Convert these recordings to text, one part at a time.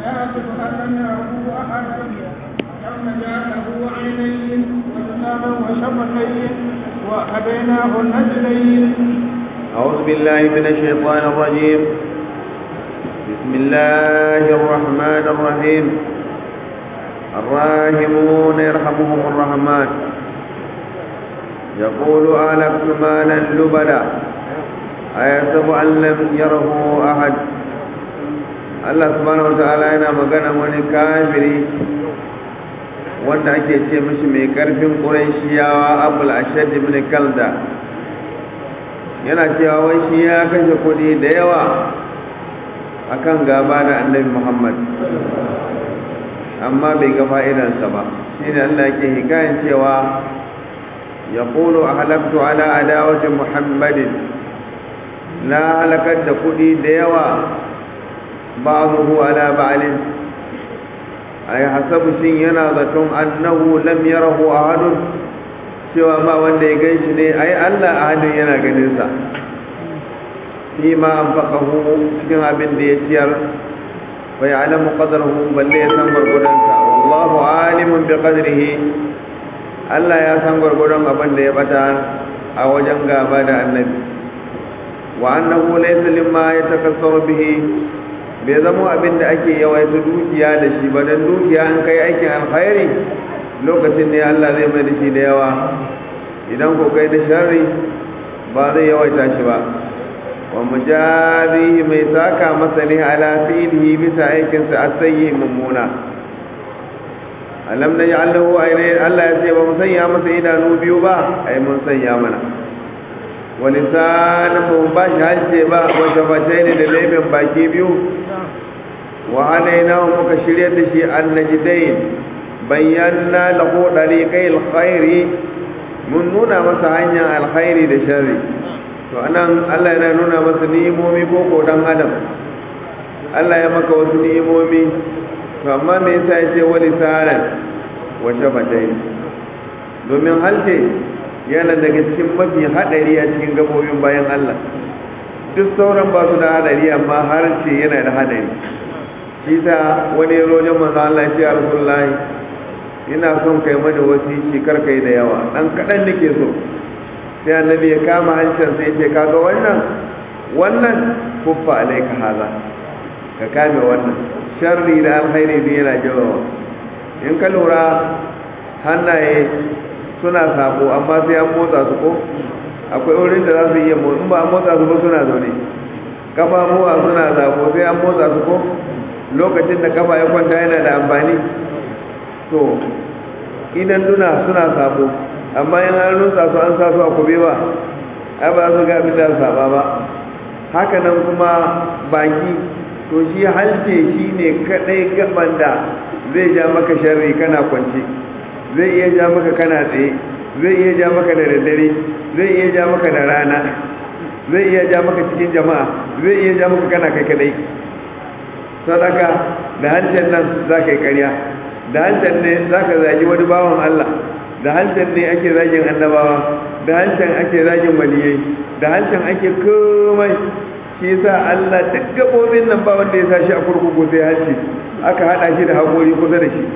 ويعرف أن لم يره أحدا يوم جاءه عينين ولسانا وشفتين وهديناه النجدين أعوذ بالله من الشيطان الرجيم بسم الله الرحمن الرحيم الراحمون يرحمهم الرحمن يقول أهلكت مالا لبدا أيحسب أن لم يره أحد Allah subhanahu wata'ala yana magana wani kafiri wanda ake ce mishi mai karfin ƙuraishiyawa abul ashad ibn kalda yana cewa wai shi ya kashe kuɗi da yawa akan gaba da annabi muhammad amma bai ga fa'idansa ba shi ne Allah yake hikayen cewa ya ƙulu a halaktu ala adawatin muhammadin na halakar da kuɗi da yawa ba'azuhu ala ba'alin a yi hasabu shin yana zaton annahu lam yarahu ahadun cewa ba wanda ya gan shi ne ai Allah ahadin yana ganinsa fi ma an faƙahu cikin abin da ya ciyar fa ya alamu ƙadarhu balle ya san gwargwadonsa wallahu alimun bi qadrihi Allah ya san gwargwadon abin da ya bata a wajen gaba da annabi wa annahu laysa limma yatakassaru bihi bai zama abin da ake yawaita dukiya da shi ba don dukiya an kai aikin alkhairi lokacin ne Allah zai mai da shi da yawa idan ko kai da sharri ba zai yawaita shi ba wa mujazihi mai saka masa ne ala fi'lihi bisa aikinsa asayyi mummuna alam naj'alahu aynayn Allah ya ce ba mu sanya masa idanu biyu ba ai mun sanya mana wa lisanan mu ba shi halce ba wa shafatain da laifin baki biyu wa hadainahu muka shirya da shi annajdain bayyana lahu dariqai alkhairi mun nuna masa hanyar alkhairi da sharri to anan Allah yana nuna masa ni'imomi ko ko dan adam Allah ya maka wasu ni'imomi to amma me yasa yace wali saran wa shafatain domin halce yana daga cikin mafi hadari a cikin gabobin bayan Allah duk sauran ba su da hadari amma harshe yana da hadari shi ta wani rojen manzo Allah ya ce Rasulullahi ina son kai mana wasiki kar kai da yawa dan kadan nake so sai annabi ya kama hancin sai ya ce kaga wannan wannan kuffa alaika haza ka kame wannan sharri da alkhairi ne yana jawawa in ka lura hannaye suna sabo amma sai an motsa su ko akwai wurin da za su iya motsa in ba an motsa su ba suna zaune kafafuwa suna sabo sai an motsa su ko lokacin da kafa ya kwanta yana da amfani to idan duna suna sabo amma in an rusa su an sa su a kube ba ai ba su ga abin da saba ba haka nan kuma baki to shi halce shi ne kadai gaban da zai ja maka sharri kana kwance zai iya ja maka kana tsaye zai iya ja maka da daddare zai iya ja maka da rana zai iya ja maka cikin jama'a zai iya ja maka kana kai kadai sadaka da hancin nan za ka yi karya da hancin ne za ka zagi wani bawan Allah da hancin ne ake zagin annabawa da hancin ake zagin waliyai da hancin ake komai shi sa Allah duk gabobin nan ba wanda ya sa shi a kurkuku sai hanci aka hada shi da haƙori kusa da shi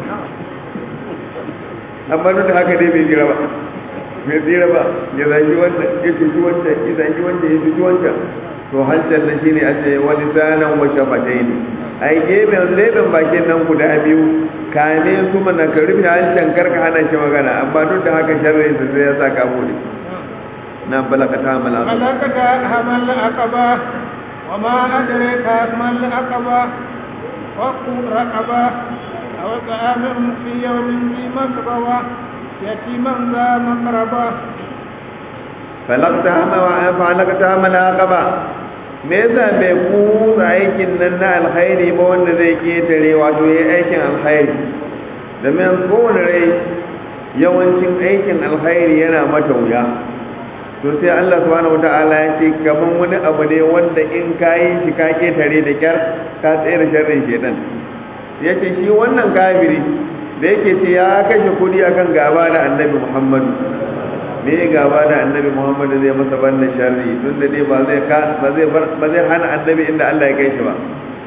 amma duk da haka dai bai jira ba bai tsira ba ya zagi wanda ya cuci wanda ya zagi wanda ya cuci wanda to hancin nan shine a ce wani sanan wa shafataini ai gefen leɓen bakin nan guda biyu kame su mana ka rufe hancin karka hana shi magana amma duk da haka sharri da sai ya sa ka bude na balakata hamal aqaba balakata hamal aqaba wa ma adraka mal aqaba wa raqaba aw ta'amun fi yawmin fi masrawa yatiman za maqraba falakta hamal wa falakata hamal aqaba me yasa bai kusa aikin nan na alkhairi ba wanda zai ketare wato ya aikin alkhairi domin kowane rai yawancin aikin alkhairi yana mata wuya to sai Allah subhanahu wata'ala ya ce kaman wani abu ne wanda in ka yi shi ka ketare da kyar ka tsere sharrin shedan ya ce shi wannan kafiri da yake ce ya kashe kudi akan gaba da annabi muhammadu me gaba da annabi muhammadu zai masa banda sharri tun da dai ba zai ba zai ba zai hana annabi inda Allah ya kai shi ba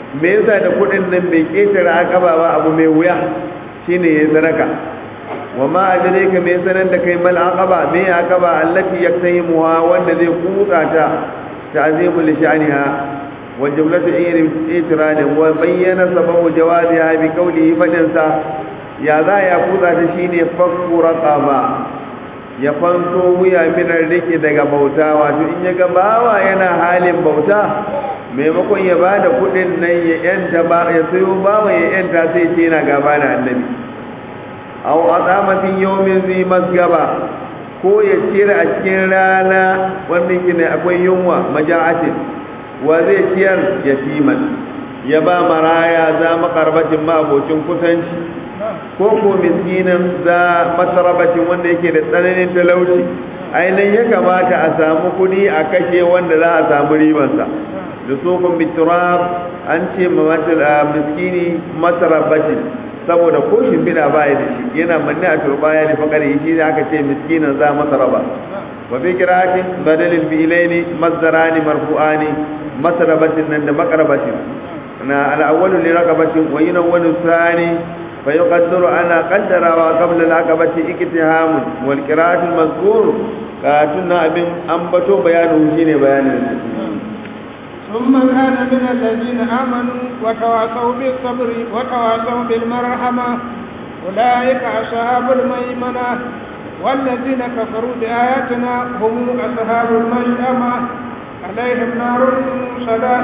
me yasa da kudin nan bai ketare akaba ba abu mai wuya shine ya sadaka wa ma adraka me sanan da kai mal aqaba me aqaba allati yaktayimuha wanda zai kutsa ta ta'zimu li sha'niha wa jumlatu itirad wa bayyana sababu jawaziha bi qawlihi fadin sa ya za ya kutsa ta shine fakku raqaba ya fanto wuya minar rike daga bauta wato in ya ga bawa yana halin bauta maimakon ya ba da kudin nan ya yanta ba ya sayo bawa ya yanta sai ce yana gaba da annabi aw azamatin yawmin zi masgaba ko ya ciyar a cikin rana wanda yake ne akwai yunwa maja'atin wa zai ciyar yatiman ya ba maraya za makarbatin ma abocin kusanci ko ko miskinin za masarabacin wanda yake da tsananin talauci ainihin ya kamata a samu kudi a kashe wanda za a samu ribansa da sofin biturab an ce miskini masarabacin saboda ko shimfiɗa baya da shi yana manne a turbaya da fakari shi ne aka ce miskinin za masaraba wa fi kiratin badalin fi'ilaini masdarani marfu'ani masarabatin nan da makarabatin na al'awwalu li raqabatin wa yunawwanu thani فيقدر أنا قدر وقبل العقبة اكتهام والقراءة المذكور كاتنا ابن أنبتو بيانه شيني بيان ثم كان من الذين آمنوا وتواصوا بالصبر وتواصوا بالمرحمة أولئك أصحاب الميمنة والذين كفروا بآياتنا هم أصحاب المشأمة عليهم نار صلاة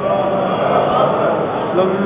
ثم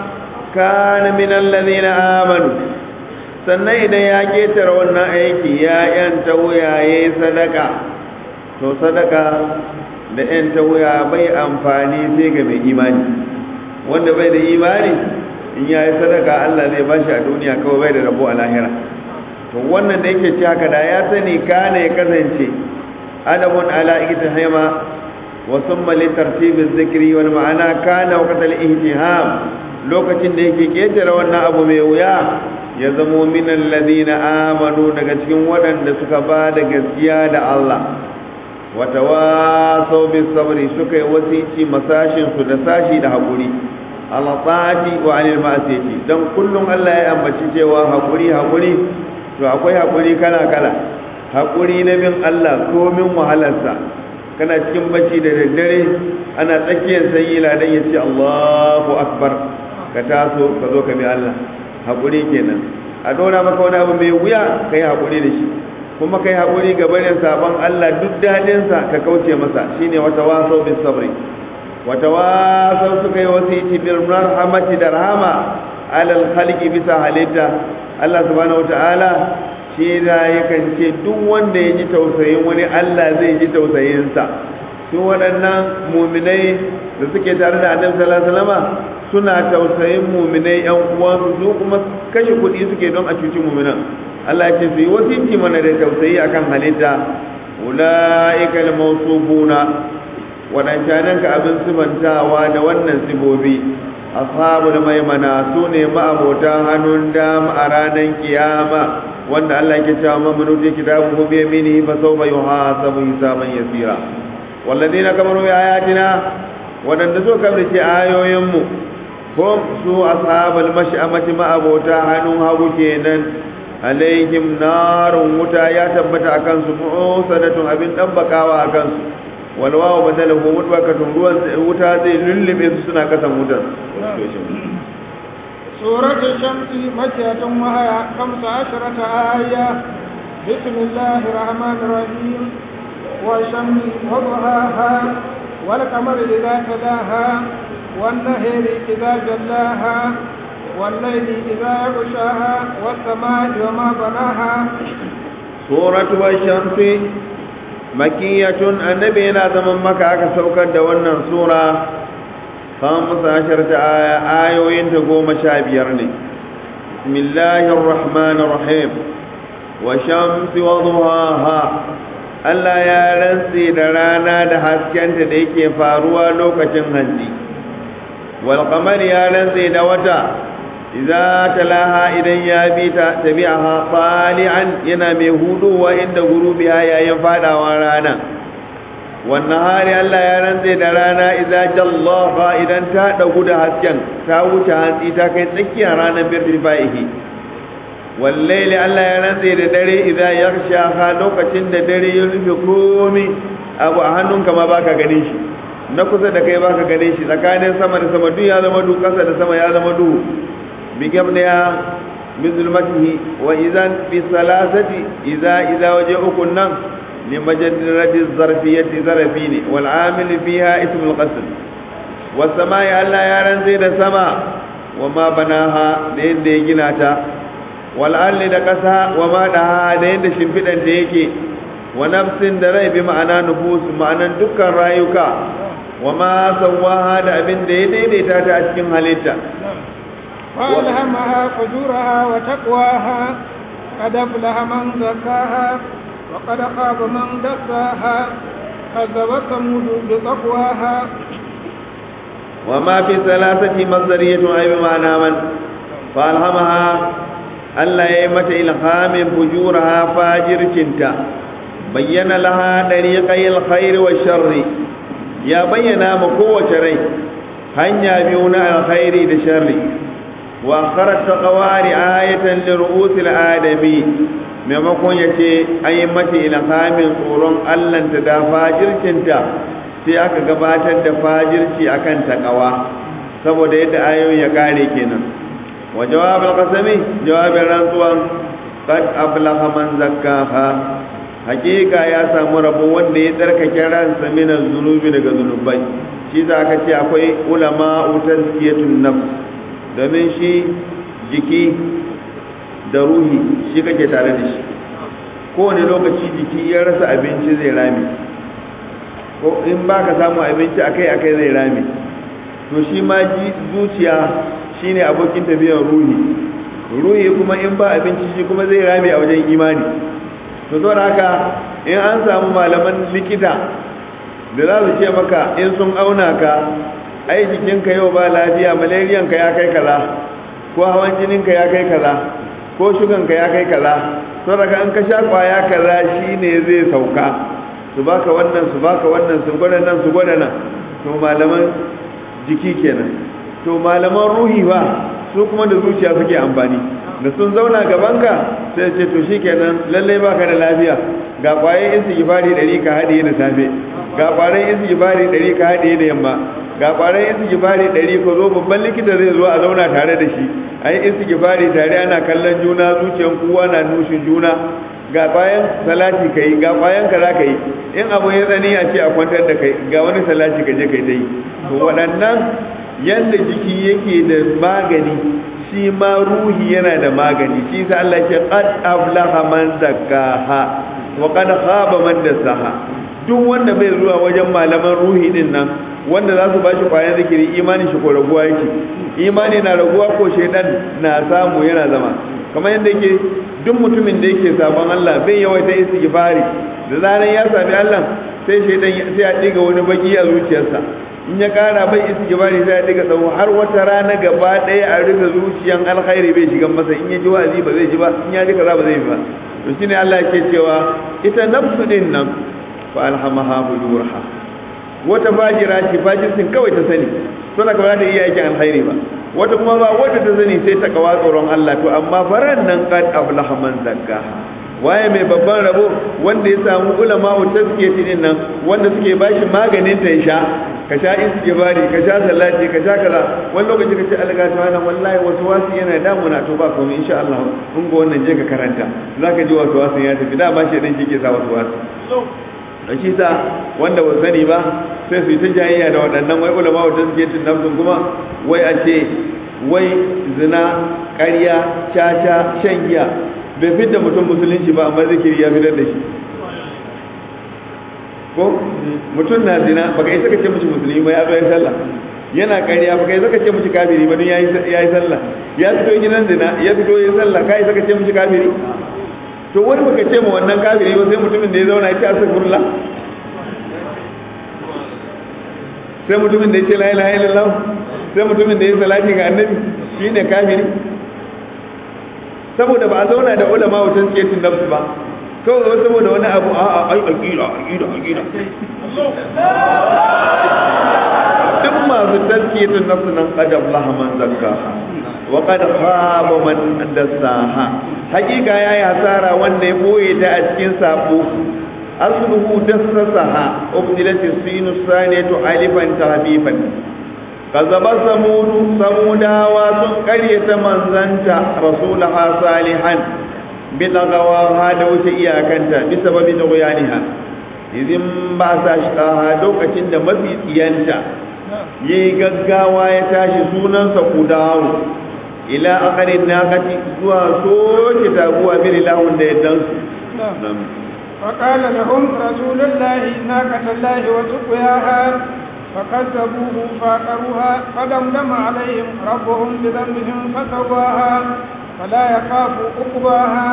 kana min alladhina amanu sannan idan ya ketare wannan aiki ya yanta wuyaye sadaka to sadaka da yanta wuya bai amfani sai ga mai imani wanda bai da imani in ya yi sadaka Allah zai ba shi a duniya kawai bai da rabo a lahira to wannan da yake ci haka da ya sani kana ya kasance adabun ala iktihama wa summa li tartibiz zikri wal ma'ana kana waqtal ihtiham lokacin da yake ketare wannan abu mai wuya ya zamo minan ladina amanu daga cikin waɗanda suka ba da gaskiya da Allah wata wasau bis sabri suka yi wasici masashin su da sashi da haƙuri Allah ta'ati wa anil ma'asiyati dan kullum Allah ya ambaci cewa haƙuri haƙuri to akwai haƙuri kala kala haƙuri na bin Allah komin wahalarsa kana cikin bacci da daddare ana tsakiyar sanyi ladan ya ce Allahu akbar ka taso ka zo ka bi Allah haƙuri kenan a dora maka wani abu mai wuya ka yi haƙuri da shi kuma ka yi haƙuri ga barin sabon Allah duk daɗinsa ka kauce masa shine wata wasau bis sabri wata wasau suka yi wasiti bil rahmati da rahama alal khalqi bisa halitta Allah subhanahu wataala shi da yakan ce duk wanda ya ji tausayin wani Allah zai ji tausayinsa su waɗannan muminai da suke tare da annabi sallallahu alaihi wasallam suna tausayin muminai yan uwansu su kuma kashe kuɗi suke don a cuci muminan Allah ya ce su yi wasiti mana da tausayi akan halitta ulaika al-mawsufuna wadancanan ka abin sifantawa da wannan sibobi ashabul maimana su ne ma'abota hannun dama a ranar kiyama wanda Allah ke cewa mamanuti kitabu bi yaminihi fa sawfa yuhasabu hisaban yasira walladina kamaru bi ayatina wadanda so kabrice ayoyinmu hum su ashabul mash'amati ma'abota hannun hagu kenan alaihim narun wuta ya tabbata akan su mu'sadatun abin dabbakawa akan su wal wawu badalahu mutbakatun ruwan wuta zai lullube su suna kasan wutar سورة الشمس مكية وهي خمس عشرة آية بسم الله الرحمن الرحيم والشمس وضحاها والقمر إذا تلاها والنهر إذا جلاها والليل إذا يغشاها والسماء وما بناها سورة والشمس مكية النبي لا زمن مكة كسوكا دوانا سورة خمس عشرة آية آية تقوم شابيرني بسم الله الرحمن الرحيم وشمس وضحاها Allah ya rantse da rana da haskenta da yake faruwa lokacin hanzi wal qamar ya rantse da wata idza talaha idan ya bi ta tabi'aha tali'an yana mai huduwa inda gurubiya yayin fadawa rana wannan hari Allah ya rantse da rana idza jallaha idan ta dagu da hasken ta wuce hantsi ta kai tsakiyar ranar birtifaihi wallaili Allah ya rantse da dare idza yaghsha lokacin da dare ya rufe komai abu a hannunka ma baka ganin shi na kusa da kai baka ganin shi tsakanin sama da sama duk ya zama duhu kasa da sama ya zama duhu bigam ne ya min zulmatihi wa idan bi salasati idza idza waje ukun nan li majaddati zarfiyati zarfi ne wal amil fiha ismul qasr was samai Allah ya ranzai da sama wa ma banaha da yadda ya gina ta wal ardi da kasa wa ma daha da yadda shimfidan da yake wa nafsin da rai bi ma'ana nufus ma'anan dukkan rayuka wa ma sawaha da abin da ya daidaita ta a cikin halitta فألهمها فجورها وتقواها قد أفلح من زكاها وقد خاب من دساها كذبت ثمود بتقواها وما في ثلاثة مصدرية أي بمعنى من فألهمها ألا يمت إلهام فجورها فاجر كنتا بين لها طريقي الخير والشر يا بينا مقوة ري هنيا بيونا الخير لشر وأخرت تقوى رعاية لرؤوس الآدمي maimakon ya ce an yi mata ilhamin tsoron allanta da fajircinta sai aka gabatar da fajirci akan takawa saboda yadda ayoyin ya kare kenan wa jawabin kasami jawabin rantsuwan qad aflaha man zakkaha hakika ya samu rabo wanda ya tsarkake ransa min zunubi daga zunubai shi za ka ce akwai ulama tazkiyatun nafs domin shi jiki da ruhi shi kake tare da shi kowane lokaci jiki ya rasa abinci zai rami ko in ba ka samu abinci akai akai zai rami to shi ma zuciya shine abokin tafiyar ruhi ruhi kuma in ba abinci shi kuma zai rami a wajen imani to zo haka in an samu malaman likita da za su ce maka in sun auna ka ai jikinka yau ba lafiya malariyanka ya kai kaza ko hawan jininka ya kai kaza ko shuganka ya kai kaza to daga an ka sha kwaya kaza shine zai sauka su baka wannan su baka wannan su gwada nan su gwada nan to malaman jiki kenan to malaman ruhi ba su kuma da zuciya suke amfani da sun zauna gabanka sai ce to shikenan lalle baka da lafiya ga kwaye istighfari 100 ka hadiye da safe ga kwayen istighfari 100 ka hadiye da yamma ga kwanan istighfari ɗari ko zo babban likita zai zo a zauna tare da shi ai istighfari tare ana kallon juna zuciyan kowa na nushin juna ga kwayan salati kai ga kwayan kaza kai in abu ya tsani a ce a kwantar da kai ga wani salati ka je kai dai to waɗannan yanda jiki yake da magani shi ma ruhi yana da magani shi sa Allah ya ce qad aflaha man zakkaha wa qad khaba man dasaha duk wanda bai zuwa wajen malaman ruhi din nan wanda za su ba shi kwayan zikiri imanin shi ko raguwa yake imani na raguwa ko shaidan na samu yana zama kamar yadda yake duk mutumin da yake sabon Allah bai yawaita istighfari da zaran ya sami Allah sai shaidan sai ya diga wani baki a zuciyarsa in ya kara bai istighfari sai ya diga tsawo har wata rana gaba daya a rufe zuciyan alkhairi bai shiga masa in ya ji wa'azi ba zai ji ba in ya ji kaza ba zai yi ba to shine Allah yake cewa ita nafsu din nan fa alhamaha fujurha wata fajira ce fajirsin kawai ta sani suna kawai ta iya aikin alkhairi ba wata kuma ba wata ta sani sai ta kawa tsoron Allah to amma faran nan qad aflaha man zakkaha waye mai babban rabo wanda ya samu ulama wa tazkiyati din nan wanda suke bashi maganin ta sha ka sha istighfari ka sha salati ka sha kaza wani lokaci ka ce alga ta wannan wallahi wasu wasu yana damuna to ba komai insha Allah kun ga wannan je ka karanta zaka ji wasu wasu ya tafi da ba shi din ke sa wasu wasu da shi sa wanda ba sani ba sai su yi ta jayayya da waɗannan wai ulama wata suke cin nafsun kuma wai a ce wai zina ƙarya caca shan giya bai fidda mutum musulunci ba amma zikiri ya fitar da shi ko mutum na zina baka isa ka ce mishi musulmi ba ya zo ya sallah yana ƙarya baka isa ka ce mishi kafiri ba don ya yi sallah ya fito gidan zina ya fito ya sallah ka isa ka ce mishi kafiri to wani baka ce ma wannan kafiri ba sai mutumin da ya zauna ya ce astaghfirullah sai mutumin da ya ce la ilaha illallah sai mutumin da ya salati ga annabi shine kafiri saboda ba a zauna da ulama wajen tsiyatin nafsu ba kawai wasu saboda wani abu a a ai aqida aqida aqida duk masu tazkiyatun nafsu nan qad aflaha man zakkaha wa qad khaba man dassaha hakika yayi hasara wanda ya boye ta a cikin sabo asluhu dassaha ubdilat sinu saniyatu alifan tahbifan kazaba samudu samudawa sun karyata manzanta rasulaha salihan bilagawa da wuce iyakanta bisa babin guyaniha izin ba sa shi lokacin da mafi tsiyanta ya yi gaggawa ya tashi sunansa kudawo ila akarin nakati zuwa soke taguwa bin ilahun da ya dansu فقال لهم رسول الله ناقة الله وسقياها فكذبوه فاقروها فدمدم عليهم ربهم بذنبهم فسواها فلا يخاف عقباها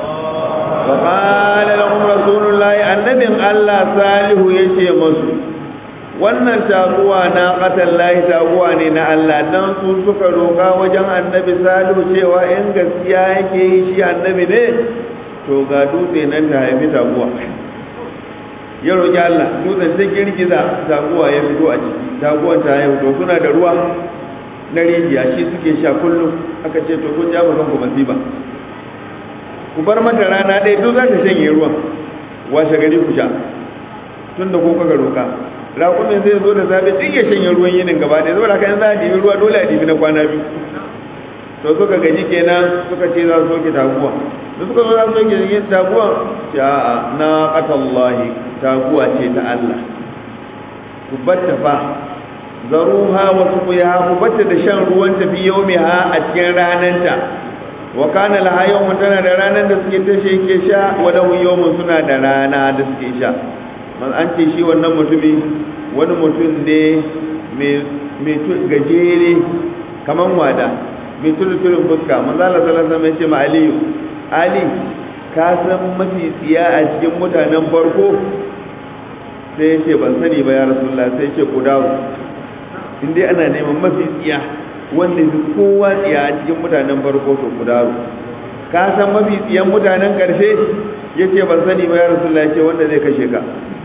وقال لهم رسول الله النبي الله صالح يشي مسلم wannan taguwa na ƙatan lahi taguwa ne na Allah dan su suka roƙa wajen annabi salihu cewa in gaskiya yake yi shi annabi ne to ga dutse nan ta haifi taguwa ya roƙi Allah dutsen ta girgiza taguwa ya fito a ciki taguwan ta haihu to suna da ruwa na rijiya shi suke sha kullum aka ce to kun ja kanku masifa ku bar mata rana ɗaya duk za ta shanye ruwan washe gari ku sha tun da ko kaga roka raƙumin zai zo da safe duk ya shanye ruwan yinin gaba ɗaya saboda kan za a ɗibi ruwa dole a ɗibi na kwana biyu to suka gaji kenan suka ce za su soke taguwa da suka zo za su soke yin taguwa ce a'a na qatallahi taguwa ce ta Allah ku batta fa zaruha wa suqiha ku batta da shan ruwan ta fi yawmiha a cikin rananta wa kana laha yawmun tana da ranar da suke tashe ke sha wa lahu yawmun suna da rana da suke sha man an ce shi wannan mutumi wani mutum ne mai gajere kaman wada mai turuturin fuska manzo Allah sallallahu alaihi wasallam ya ce ma Aliyu Ali ka san mafi tsiya a cikin mutanen farko sai ya ce ban sani ba ya rasulullah sai ya ce ku dawo in dai ana neman mafi tsiya wanda fi kowa tsiya a cikin mutanen farko to ku dawo ka san mafi tsiyan mutanen karshe ya ce ban sani ba ya rasulullah ya ce wanda zai kashe ka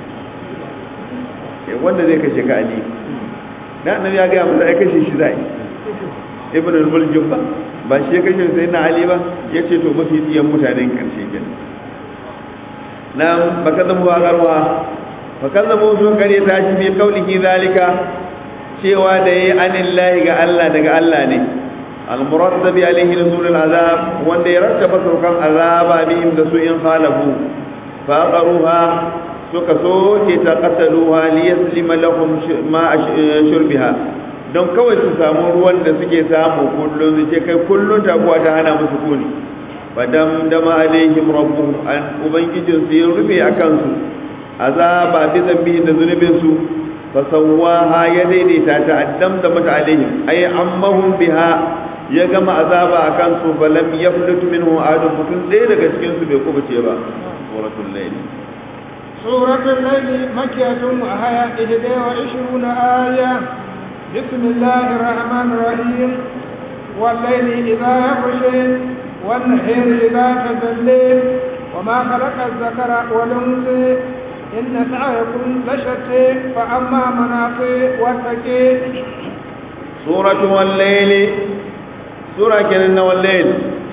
wanda zai kashe ka ali da annabi ya ga mu sai kashe shi zai ibn al-muljum ba ba shi ya kashe sai na ali ba yace to mafi tsiyan mutanen karshe kenan nan baka zama wa garwa baka zama sun kare ta shi bi kaulihi zalika cewa da yayi anillahi ga Allah daga Allah ne al-murattabi alaihi nuzul al-azab wanda ya rattaba saukan azaba bihim da su in khalafu fa qaruha suka soke ta qataluha li yaslima lahum ma shurbiha don kawai su samu ruwan da suke samu kullum su ce kai kullum taguwa ta hana musu kuni fadam dama alaihim rabbuhum an ubangijin su ya rufe akan su azaba bi zambi da zunubin su fa sawaha ya daidaita ta addam da mata alaihim ay ammahum biha ya gama azaba akan su falam yaflut minhu adun mutun ɗaya daga cikin su bai kubuce ba suratul layl suratul layl makkiyatun wa haya 21 aya بسم الله الرحمن الرحيم والليل إذا يغشي والنهار إذا تجلي وما خلق الذكر والأنثى إن سعيكم لشتى فأما منافع واتقي سورة والليل سورة كنن والليل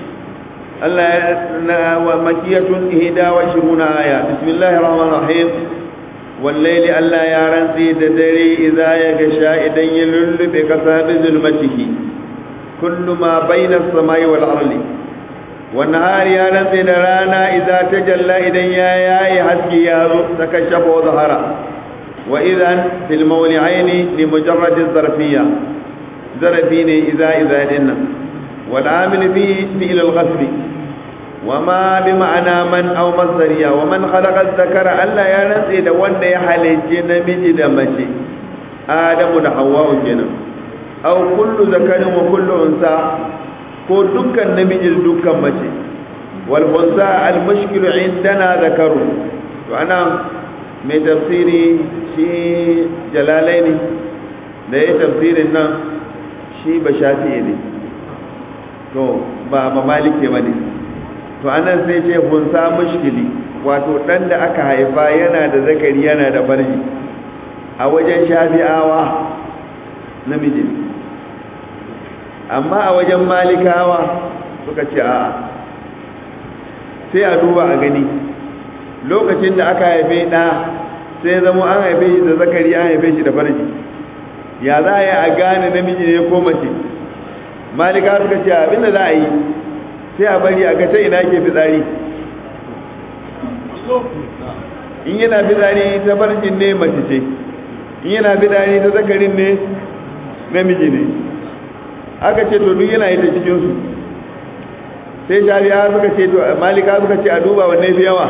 الله ومكية إهدا وعشرون آية بسم الله الرحمن الرحيم والليل ألا يارن سيد دري إذا يغشى إذن يلل بكساب ظلمته كل ما بين السماء والأرض والنهار يارن سيد رانا إذا تجلى إذن يا يا حسكي يارو تكشف وظهر وإذا في المولعين لمجرد الظرفية ظرفين إذا إذا إن والعامل فيه فعل الغسل وما بمعنى من أو مصدرية ومن خلق الذكر ألا ينسي da wanda ya halicci namiji da mace Adamu da Hawwa kenan aw kullu zakarin wa kullu unsa ko dukkan namiji da dukkan mace wal unsa al mushkilu indana zakaru to ana mai tafsiri shi jalalaini da ya tafsirin nan shi ba shafi'i ne to ba ba malike bane to anan sai ce hunsa mushkili wato ɗan da aka haifa yana da zakari yana da farji a wajen shafi'awa namiji amma a wajen malikawa suka ce a sai a duba a gani lokacin da aka haife ɗa sai zama an haife shi da zakari an haife shi da farji ya za a yi a gane namiji ne ko mace malika suka ce abinda za a yi sai a bari a ga ta ina ke fitsari in yana fitsari ta farjin ne mace ce in yana fitsari ta zakarin ne namiji ne aka ce to duk yana yi ta cikinsu sai shari'a suka ce to malika suka ce a duba wanne fi yawa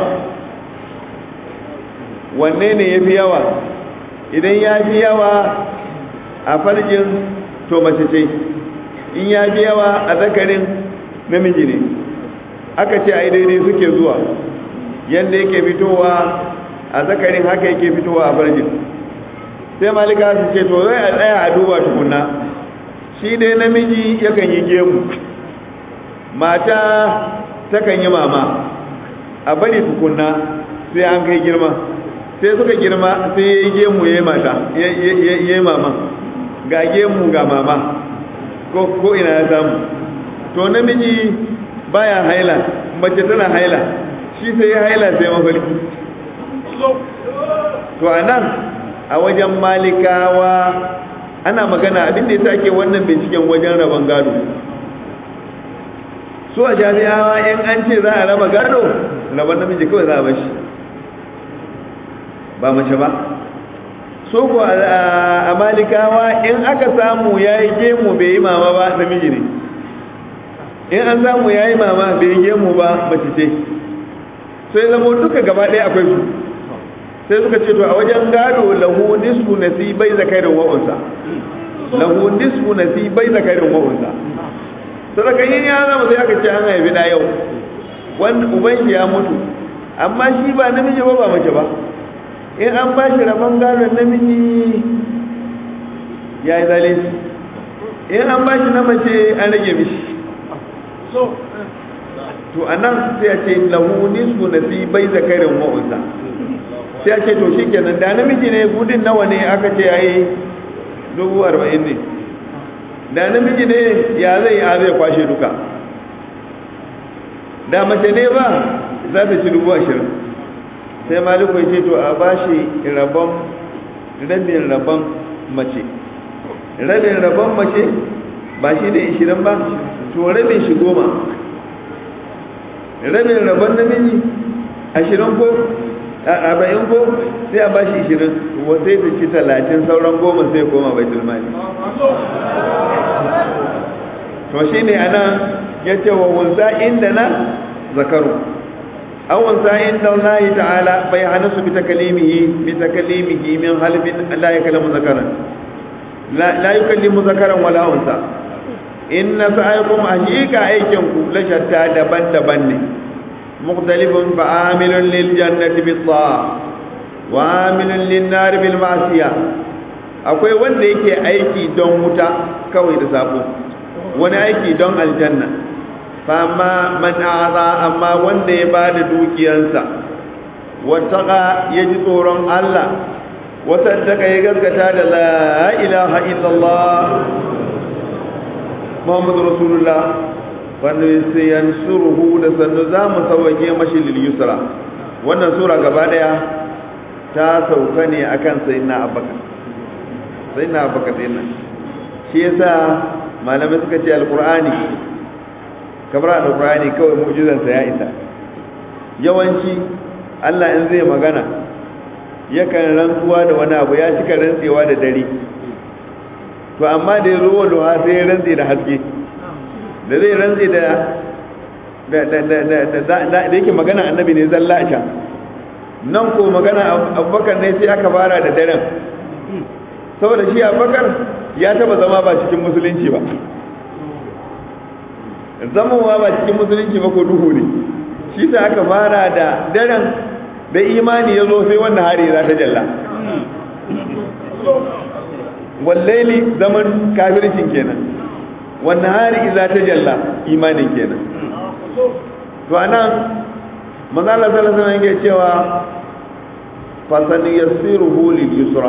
wanne ne ya fi yawa idan ya fi yawa a farjin to mace ce in ya fi yawa a zakarin namiji ne aka ce ai daidai suke zuwa yadda yake fitowa a zakarin haka yake fitowa a farjin sai malika su ce to zai a tsaya a duba tukunna shi dai namiji yakan yi gemu mata takan yi mama a bari tukunna sai an kai girma sai suka girma sai ya yi gemu ya yi mata ya yi mama ga gemu ga mama ko ina ya samu to namiji baya haila mace tana haila shi sai ya haila sai mafarki to a nan a wajen malikawa ana magana abin da ya sake wannan binciken wajen rabon gado su a jami'awa in an ce za a raba gado rabon namiji kawai za a bashi ba mace ba so ko a malikawa in aka samu ya yi gemu bai yi mama ba namiji ne in an samu ya yi mama bai yi gemu ba mace ce sai zama duka gaba ɗaya akwai su sai suka ce to a wajen gado lahu nisfu nasibai zakarin wa'unsa lahu nisfu nasibai zakarin wa'unsa sadaka yin ya zama sai aka ce an haifi da yau wanda uban shi ya mutu amma shi ba namiji ba ba mace ba in an ba shi rabon gadon namiji ya yi zalunci in an ba shi na mace an rage mishi to a nan sai a ce lahu nisfu nasibai zakarin wa'unsa sai a ce to shi kenan da namiji ne gudun nawa ne aka ce ya yi dubu arba'in ne da namiji ne ya zai ya zai kwashe duka da mace ne ba za ta ci dubu ashirin sai maliku ya ce to a ba shi rabon rabin rabon mace rabin rabon mace ba shi ne ishirin ba to rabin shi goma rabin rabon namiji ashirin ko arba'in ko sai a bashi ishirin sai ta ci talatin sauran goma sai koma bai tilmani to shi ne ana ya ce wa wunza inda na zakaru an wunza inda Allah ta'ala bai hana su bita kalimihi bita kalimihi min halibin la ya kalamu zakaran la yi kallimu zakaran wala wunza in na sa'aikum hakika aikinku la shatta daban-daban ne مختلف فعامل للجنة بالطاعة وعامل للنار بالمعصية akwai wanda yake aiki don wuta kawai da sabo wani aiki don aljanna fama man a'za amma wanda ya bada dukiyarsa wattaqa ya ji tsoron Allah wasaddaka ya gaskata da la ilaha illallah muhammadu rasulullah wanda sai yansuruhu da sannu za mu sauwake mashi lil yusra wannan sura gaba daya ta sauka ne akan sayyidina abubakar sayyidina abubakar din shi yasa malamai suka ce alqur'ani kamar alqur'ani kawai mu'jizan sa ya isa yawanci Allah in zai magana yakan rantsuwa da wani abu ya cika rantsewa da dare to amma da ya zo wa duha sai ya rantse da haske da zai rantse da da yake magana annabi ne zalla a can nan ko magana abubakar ne sai aka fara da daren saboda shi abubakar ya taba zama ba cikin musulunci ba zamowa ba cikin musulunci ba ko duhu ne shi ta aka fara da daren da imani ya zo sai wannan hari za ta jalla wallaili zaman kafircin kenan wannan hari za ta jalla imanin kenan to anan manzo Allah sallallahu alaihi wasallam yake cewa fasan yassiruhu lil yusra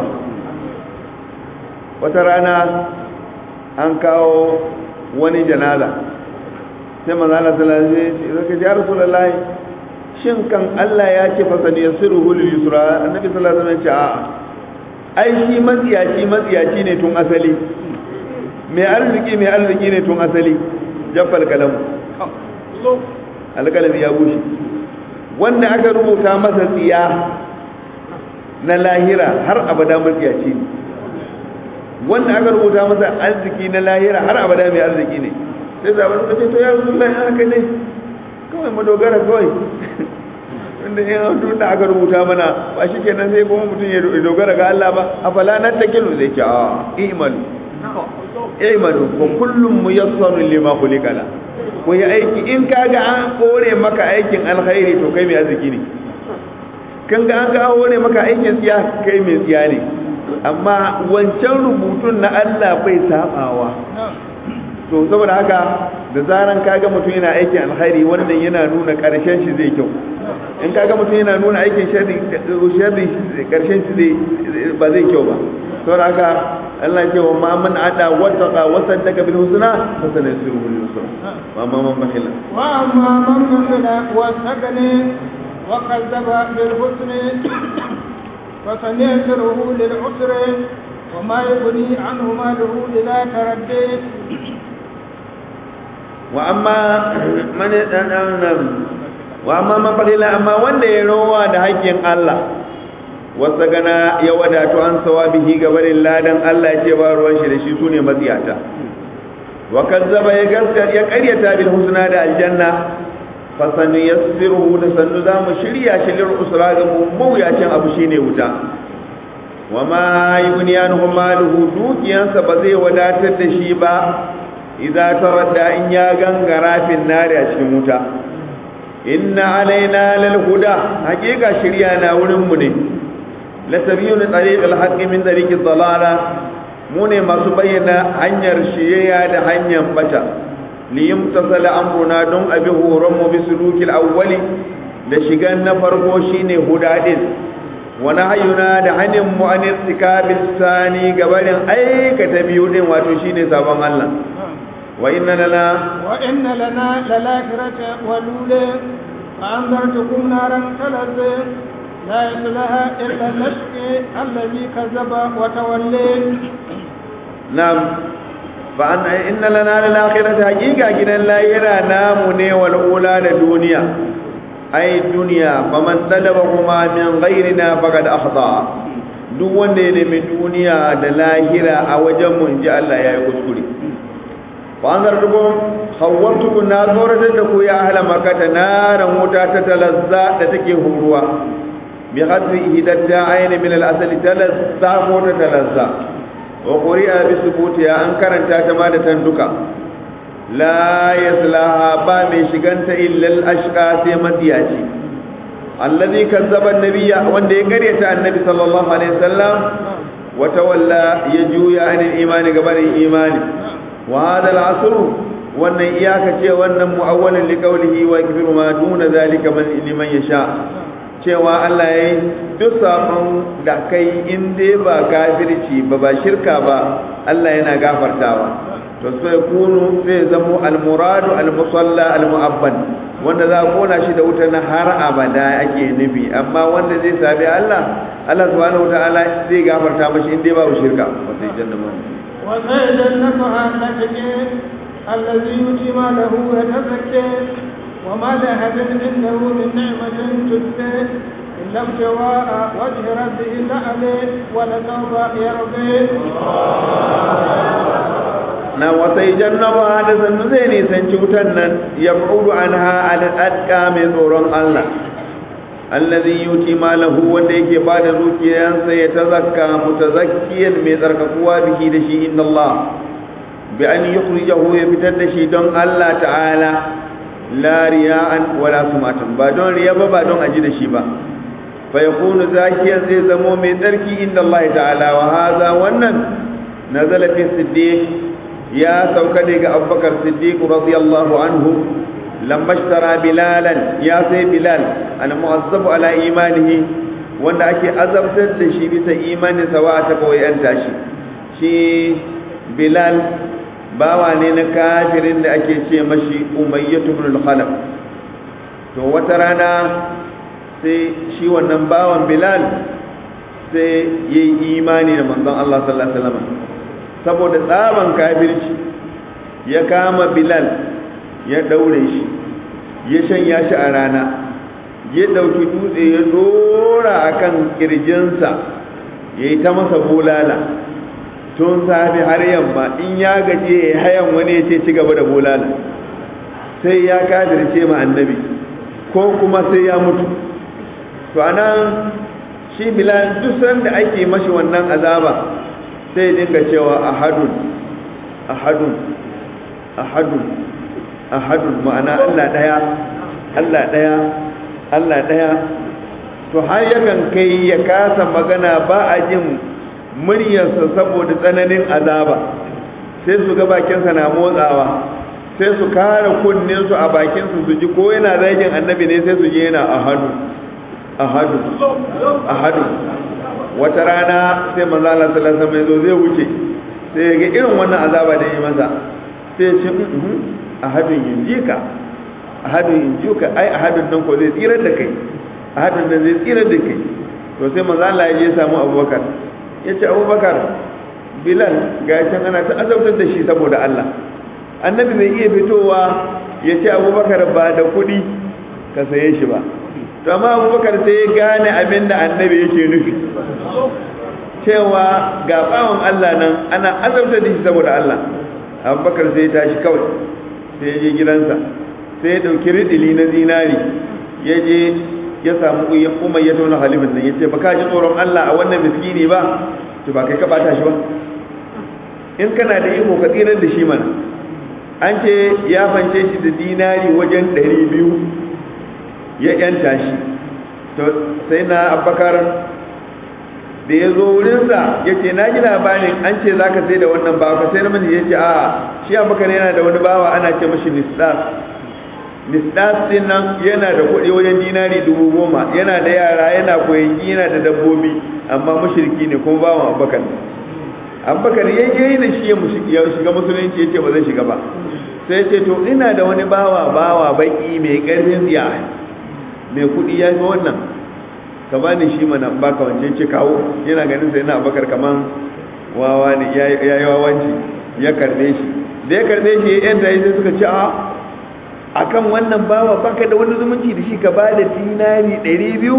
wata rana an kawo wani janaza sai manzo Allah sallallahu alaihi wasallam ya rasulullahi shin kan Allah ya ce fasan yassiruhu lil yusra annabi sallallahu alaihi wasallam ya ce a'a ai shi matsiyaci matsiyaci ne tun asali mai arziki mai arziki ne tun asali jaffal kalamu alkalami ya bushe wanda aka rubuta masa tsiya na lahira har abada matsiyaci ne wanda aka rubuta masa arziki na lahira har abada mai arziki ne sai zaɓar suka ce to ya rasu lai haka ne kawai madogara kawai inda yin hautu da aka rubuta mana ba shi kenan sai kuma mutum ya dogara ga Allah ba a fala na ta kilo zai ce a imalu imalu ko kullum mu yassaru lima khuliqala ko ya aiki in kaga an kore maka aikin alkhairi to kai mai arziki ne kan ga an ga kore maka aikin tsiya kai mai tsiya ne amma wancan rubutun na Allah bai sabawa to saboda haka da zaran kaga mutum yana aikin alkhairi wannan yana nuna karshen shi zai kyau in kaga mutum yana nuna aikin sharri sharri karshen shi zai ba zai kyau ba saboda haka Allah ya ce wa ma man ada wattaqa wa saddaqa bil husna fa sanasiruhu lil yusra wa ma man bakhila wa amma man bakhila wa sagani wa kadzaba bil husni fa sanasiruhu lil usri wa ma yughni anhu maluhu idha taraddi wa amma man wa amma man bakhila amma wanda ya rowa da haƙƙin Allah wasu gana ya wadatu an sawa bihi gabarin ladan Allah ya ce ba ruwan shi da shi su ne matsiyata wa kazzaba ya gaskata ya karyata bil husna da aljanna fa sanu yassiruhu da sannu za mu shirya shi lil usra ga mawuyacin abu shine wuta wa ma yughni anhu maluhu dukiyansa ba zai wadatar da shi ba idza taradda in ya gangara fin nari a cikin wuta inna alaina lal huda hakika shirya na wurin mu ne latabiyu na tsariƙar haƙƙi min tsariƙin dalala mu ne masu bayyana hanyar shiyayya da hanyar bata liyim tasala amruna don abi horon mu bi sulukil awwali da shigan na farko shine hudadin wa nahyuna da hanin mu an irtikabil sani gabarin aikata biyu din wato shine sabon Allah wa inna lana wa inna lana lalakhirata walula fa anzartukum naran talazza لا يصلها إلا الأشقي الذي كذب وتولي نعم فأن إن لنا للآخرة حقيقة جنا لا يرى نامني والأولى لدنيا أي الدنيا فمن طلبهما من غيرنا فقد أخطأ duk wanda ya nemi duniya da lahira a wajen mu inji Allah ya yi kuskure fa an zartuku khawwartuku na tsoratar da ku ya ahla makata naran wuta ta talazza da take huruwa بغض إهدى الداعين من الأصل تلزى موت تلزى وقرئ بثبوتها أنكرا تاتما تندكا لا يصلها بامي شغنت إلا الأشقى سيمتياتي الذي كذب النبي وان يقريت النبي صلى الله عليه وسلم وتولى يجوي عن الإيمان قبل الإيمان وهذا العصر وان إياك شيء وان مؤول لقوله ويكفر ما دون ذلك من لمن يشاء cewa Allah ya yi duk saƙon da kai in dai ba kafirci ba ba shirka ba Allah yana gafartawa to sai kunu sai zamo almuradu almusalla almu'abban wanda za a kona shi da wuta na har abada ake nufi amma wanda zai sabi Allah Allah subhanahu wataala zai gafarta mashi in dai babu shirka wata jannama وسيجنبها التقي الذي يؤتي ماله يتزكى وما لأحد عنده من نعمة تجزى إلا ابتغاء وجه ربه الأعلى ولسوف يرضي na wasai jannaba da sannu zai nisanci wutan nan ya bu'udu an ha al'adka mai tsoron Allah allazi yuti malahu wanda yake ba da zuciyansa ya tazakka mutazakkiyan mai tsarkakuwa biki da shi inna Allah bi an yukhrijahu ya fitar da shi don Allah ta'ala la riya'an wala sumatan ba don riya ba ba don aji da shi ba fa yakunu zakiyan zai zamo mai tsarki inda Allah ta'ala wa hadha wannan nazala fi siddiq ya sauka ne ga Abubakar Siddiq radiyallahu anhu lamma ishtara bilalan ya sai bilal al mu'azzabu ala imanihi wanda ake azabtar da shi bisa imanin sa wa ta kawai an tashi shi bilal bawa ne na kafirin da ake ce mashi umayyatu ibn al-khalaf to wata rana sai shi wannan bawan bilal sai yayi imani da manzon Allah sallallahu alaihi wasallam saboda tsaban kafirci ya kama bilal ya daure shi ya shanya shi a rana ya dauki dutse ya dora akan kirjinsa yayi ta masa bulala tun safi har yamma in ya gaje ya hayan wani ya ce ci gaba da bulala sai ya kafirce ma annabi ko kuma sai ya mutu to anan shi bilal duk sanda ake mashi wannan azaba sai dinga cewa ahadun ahadun ahadun ahadun ma'ana Allah daya Allah daya Allah daya to har yakan kai ya kasa magana ba a jin muryarsa saboda tsananin azaba sai su ga bakinsa na motsawa sai su kare kunninsu a bakinsu su ji ko yana zagin annabi ne sai su je yana ahadu ahadu ahadu wata rana sai manzo Allah sallallahu alaihi wasallam zai wuce sai ga irin wannan azaba da yi masa sai ya ce ahadun yinjika ahadun yinjuka ai ahadun nan ko zai tsirar da kai ahadun nan zai tsirar da kai to sai manzo Allah ya je samu Abubakar ya ce Abubakar Bilal ga can ana ta azabtar da shi saboda Allah annabi bai iya fitowa ya ce Abubakar ba da kuɗi ka saye shi ba to amma Abubakar sai ya gane abin da annabi yake nufi cewa ga bawon Allah nan ana azabtar da shi saboda Allah Abubakar sai ya tashi kawai sai ya je gidansa sai ya dauki ridili na zinari ya je ya samu umar ya tona halifin nan ya ce ba ka ji tsoron Allah a wannan miskini ba to ba kai ka bata shi ba in kana da iko ka tsirar da shi mana an ce ya fance shi da dinari wajen 200 ya yanta shi to sai na abbakar da ya zo wurinsa ya ce na ji labarin an ce za ka sai da wannan bawa ka sai na mani ya ce a shi abbakar yana da wani bawa ana ce mashi nisdas nisdas din nan yana da kuɗi wajen dinari dubu goma yana da yara yana koyi yana da dabbobi amma mushriki ne kuma bawan abbakar abbakar ya je da shi ya shiga musulunci ya ce ba zai shiga ba sai ce to ina da wani bawa bawa baki mai ƙarfin tsiya mai kuɗi ya fi wannan ka ba ni shi mana baka wancan ce kawo yana ganin sai na abbakar kaman wawa ne ya yi wawanci ya karɓe shi da ya karɓe shi ya yanta sai suka ce a akan wannan bawa baka da wani zumunci da shi ka ba da dinari 200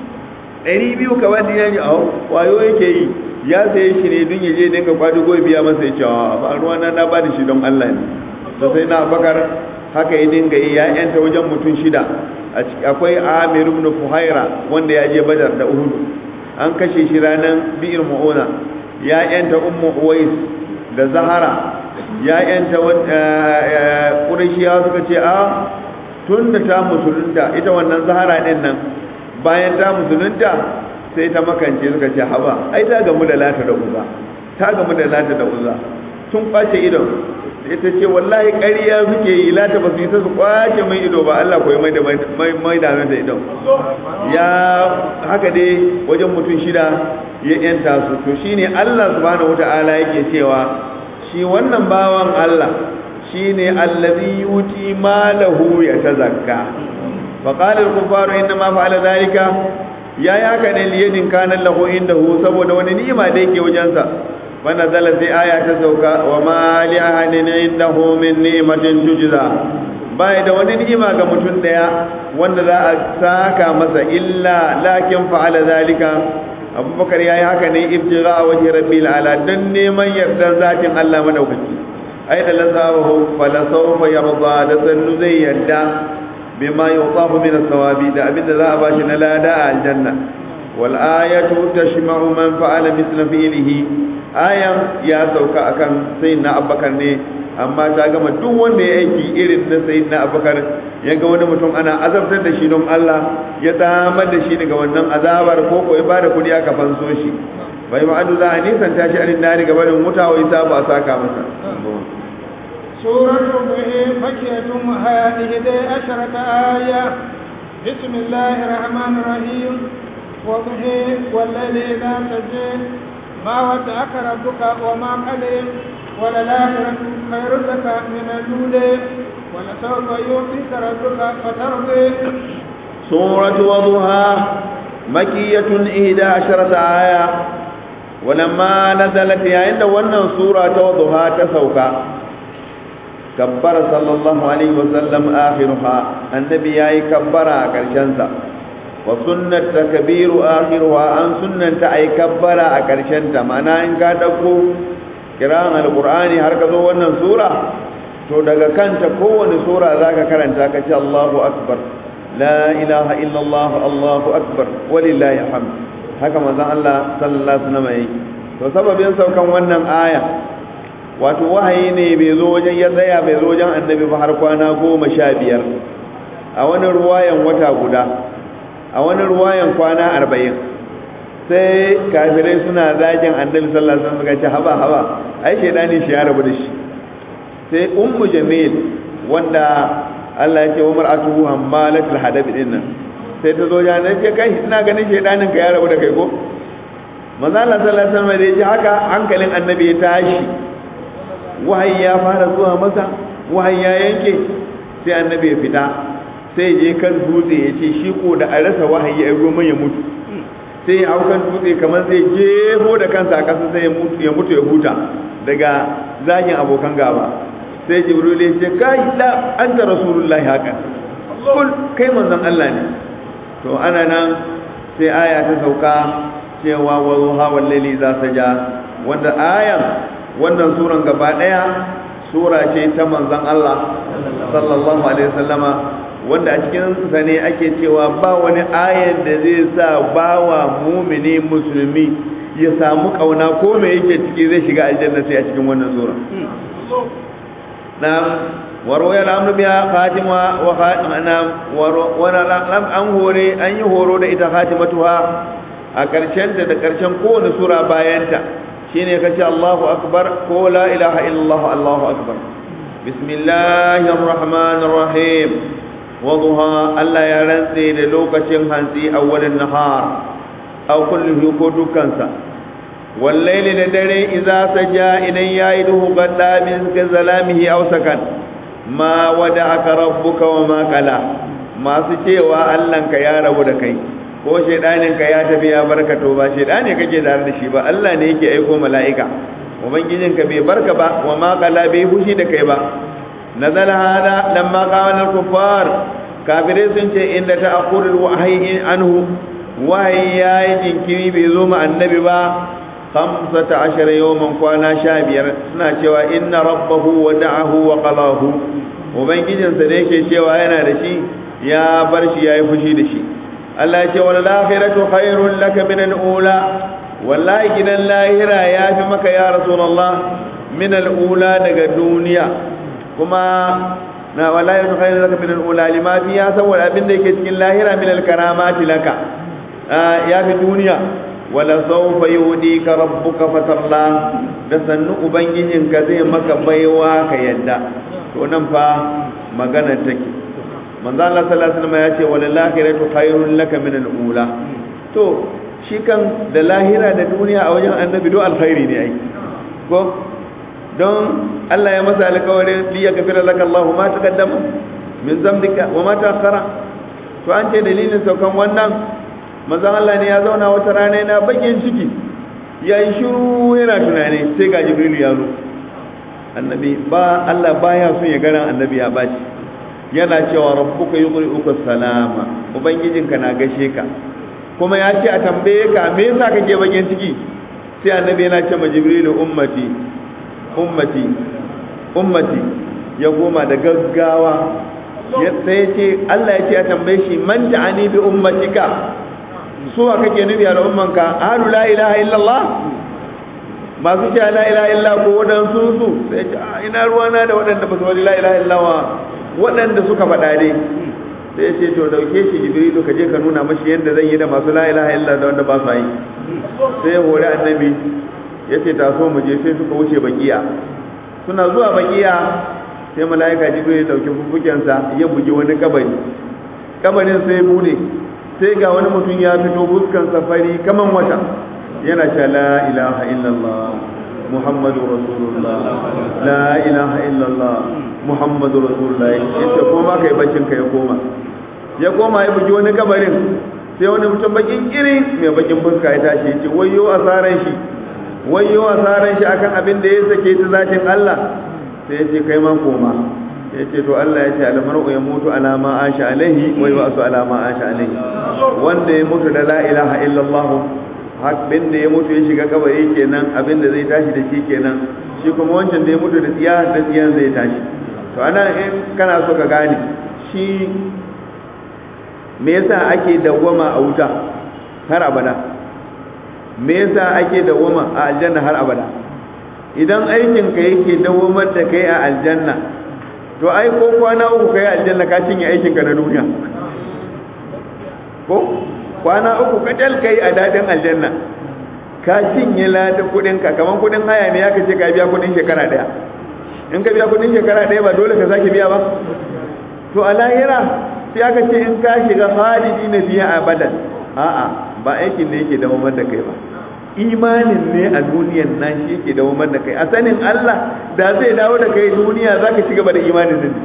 200 ka ba da dinari a wayo yake yi ya saye shi ne don yaje dinka kwado goyi biya masa ya cewa ba ruwa na na ba da shi don Allah ne to sai na bakar haka ya dinga yi ya yanta wajen mutum shida akwai Amir ibn Fuhaira wanda ya je Badar da Uhud an kashe shi ranar Bi'r Mu'una ya yanta Ummu Uwais da Zahara ya yanta ƙurashiya suka ce a tun da ta musulunta ita wannan zahara ɗin nan bayan ta musulunta sai ta makance suka ce haba ai ta gamu da lata da uza ta gamu da lata da uza tun kwace idon ita ce wallahi ƙarya suke yi lata ba su yi ta su kwace mai ido ba Allah koyi mai da mai da mata idon ya haka dai wajen mutum shida ya yanta su to shine Allah subhanahu wataala yake cewa shi wannan bawan Allah shi ne allazi yuti malahu ya tazakka faƙalar kufaru inda ma fa'ala zalika ya yi haka ne liyadin kanan lahu inda hu saboda wani ni'ima da yake wajensa bana zala sai aya ta sauka wa ma li ahadin indahu min ni'matin tujza bai da wani ni'ima ga mutum daya wanda za a saka masa illa lakin fa'ala zalika abubakar ya yi haka ne ibtira a wajen rabbi ala don neman yardar zatin Allah madaukaki ai da lazawahu falasawfa yarda da sannu zai yarda bima yutafu min as-sawabi da abinda za a bashi na lada a aljanna wal ayatu tashma'u man fa'ala mithla fi'lihi ayan ya sauka akan sayyidina abubakar ne amma ta gama duk wanda ya aiki irin na sayyidina abubakar ya ga wani mutum ana azabtar da shi don Allah ya damar da shi daga wannan azabar ko ko ya bada kudi aka fanso shi bai ma'adu za a nisan tashi a nari gabanin wuta wai sa ba a saka masa سورة به فكية وضحى إحدى عشرة آية بسم الله الرحمن الرحيم وضحى والليل إذا سجى ما ودعك ربك وما قلى وللآخرة خير لك من الأولى ولسوف يعطيك ربك فترضي سورة وضحى مكية إحدى عشرة آية ولما نزلت عند ون سورة وضحى تسوكا كبر صلى الله عليه وسلم آخرها النبي أي كبر كرشنسا وسنة تكبير آخرها أن سنة أي كبر كرشنسا معنى إن كاتبكو kiran alqur'ani har ka zo wannan sura to daga kanta kowane sura zaka karanta ka ce Allahu akbar la ilaha illa Allah Allahu akbar walillahi hamd haka manzon Allah sallallahu alaihi wasallam yi to sababin saukan wannan aya wato wahayi ne bai zo wajen ya tsaya bai zo wajen annabi ba har kwana goma sha biyar a wani ruwayan wata guda a wani ruwayan kwana arba'in sai kafirai suna zagin annabi sallallahu alaihi wasallam suka ce haba haba ai shedani shi ya rabu da shi sai ummu jamil wanda Allah ya ce wa mar'atuhu hammalatul hadab dinnan sai ta zo ya ce kai ina ganin shedanin ka ya rabu da kai ko manzo Allah sallallahu alaihi wasallam da ya ji haka hankalin annabi ya tashi wahayi ya fara zuwa masa wahayi ya yanke sai annabi ya fita sai je kan dutse ya ce shi ko da a rasa wahayi ya goma ya mutu sai ya hau kan dutse kamar zai jefo da kansa a ƙasa sai ya mutu ya huta daga zagin abokan gaba sai jibril ya ce kai la anta rasulullahi haka kul kai manzon Allah ne to ana nan sai aya ta sauka cewa wa zuha wal layli za saja wanda ayan wannan suran gaba daya sura ce ta manzon Allah sallallahu alaihi wasallama wanda a cikin sa ne ake cewa ba wani ayan da zai sa bawa mumini musulmi ya samu kauna ko me yake ciki zai shiga aljanna sai a cikin wannan sura na'am waro ya lamru biya fatima wa fatima waro wana lam an hore an yi horo da ita fatimatuha a karshen ta da karshen kowane sura bayanta shine kace Allahu akbar ko la ilaha illallah Allahu akbar bismillahir rahmanir rahim waduha Allah ya rantse da lokacin hantsi awwalin nahar aw kulluhu ko dukansa wallaili da dare idza saja idan yayi duhu gadda min zalamihi aw sakan ma wada'aka rabbuka wa ma qala masu cewa Allahnka ya rabu da kai ko shedanin ka ya tafi ya barka to ba shedane kake tare da shi ba Allah ne yake aiko mala'ika ubangijinka bai barka ba wa ma qala bai fushi da kai ba nazal hada lamma qala al-kuffar kafirai sun ce inda ta'akhurul wahyi anhu wahayi yayi jinkiri bai zo ma annabi ba 15 yawman kwana 15 suna cewa inna rabbahu wada'ahu wa qalahu ubangijinsa da yake cewa yana da shi ya bar shi yayi fushi da shi Allah ya ce wal akhiratu khairul laka min al-ula wallahi gidan lahira ya fi maka ya rasulullah min al-ula daga duniya kuma na wallahi ya khairu laka min al-ula lima fiha saboda abin da yake cikin lahira min al-karamati laka ya fi duniya wala sawfa yudika rabbuka fatarla da sannu ubangijinka zai maka baiwa ka yadda to nan fa magana take manzo Allah sallallahu alaihi wasallam ya ce wal akhiratu khairun laka min al-ula to shi kan da lahira da duniya a wajen annabi do alkhairi ne ai ko don Allah ya masa alƙawarin li yaghfira laka Allah ma taqaddama min zambika wa ma ta'akhkhara to an ce dalilin saukan wannan manzon Allah ne ya zauna wata rana yana bakin ciki yayi shiru yana tunani sai ga Jibril ya zo annabi ba Allah baya son ya gara annabi ya baci yana cewa rabbuka yuqri'uka salama ubangijinka na gashe ka kuma ya ce a tambaye ka me yasa kake bakin ciki sai annabi yana ce ma Jibril ummati ummati ummati ya goma da gaggawa sai ya ce Allah ya ce a tambaye shi man ta'ani bi ummatika suwa kake nufi a ummanka ahlu la ilaha illallah masu ce la ilaha illa ko waɗansu su sai ce ina ruwana da waɗanda ba su wani la ilaha illawa waɗanda suka faɗa dai sai ce to dauke shi jibrilu ka je ka nuna mashi yadda zan yi da masu la ilaha illa da wanda ba su yi sai hore annabi ya ce taso mu je sai suka wuce bakiya suna zuwa bakiya sai mala'ika jibril ya dauki fufukensa ya bugi wani kabari kabarin sai bude sai ga wani mutum ya fito fuskan safari kaman wata yana cewa la ilaha illallah muhammadu rasulullah la ilaha illallah muhammadu rasulullah yace koma kai bakin ka ya koma ya koma ya bugi wani kabarin sai wani mutum bakin iri mai bakin fuska ya tashi yace wayyo asaran shi wayyo asaran shi akan abin da ya sake ta zatin Allah sai ya ce kai ma koma ya ce to Allah ya ce almar'u ya mutu alama asha alaihi wa yub'asu alama asha alaihi wanda ya mutu da la ilaha illallah abin da ya mutu ya shiga kabari kenan abin da zai tashi da shi kenan shi kuma wancan da ya mutu da tsiya da tsiyan zai tashi to ana in kana so ka gane shi me yasa ake dawwama a wuta har abada me yasa ake dawwama a aljanna har abada idan aikinka yake dawwamar da kai a aljanna to ai ko kwana uku kai aljanna ka cinye aikinka na duniya ko kwana uku kacal kai a dadin aljanna ka cinye ladan kudin ka kaman kudin haya ne ya kace ka biya kudin shekara daya in ka biya kudin shekara daya ba dole ka sake biya ba to a lahira sai aka ce in ka shiga khalidi na biya abadan a'a ba aikin ne yake dawo da kai ba imanin ne a duniyan nan shi yake dawo da kai a sanin Allah da zai dawo da kai duniya zaka ci gaba da imanin nan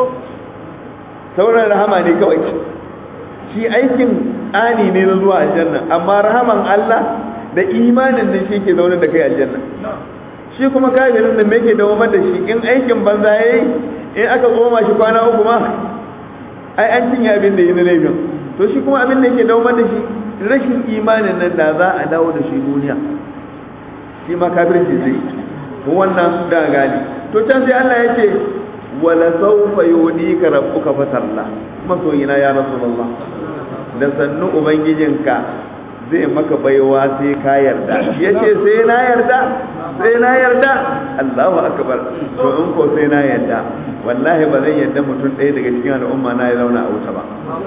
sauran rahama ne kawai shi aikin tsani ne na zuwa aljanna amma rahaman Allah da imanin nan shi yake zaune da kai aljanna shi kuma kafirin da me yake dawo da shi in aikin banza yayi in aka goma shi kwana uku ma ai an cinye abin da yi na laifin to shi kuma abin da yake dawo da shi rashin imanin nan da za a dawo da shi duniya shi ma kafirci zai to wannan da gani to can sai Allah yake wala sawfa yudika rabbuka fatarla masoyina ya rasulullah da sannu ubangijinka zai maka baiwa sai ka yarda yace sai na yarda sai na yarda Allahu akbar to in ko sai na yarda wallahi ba zan yarda mutum ɗaya daga cikin al'umma na ya zauna a wuta ba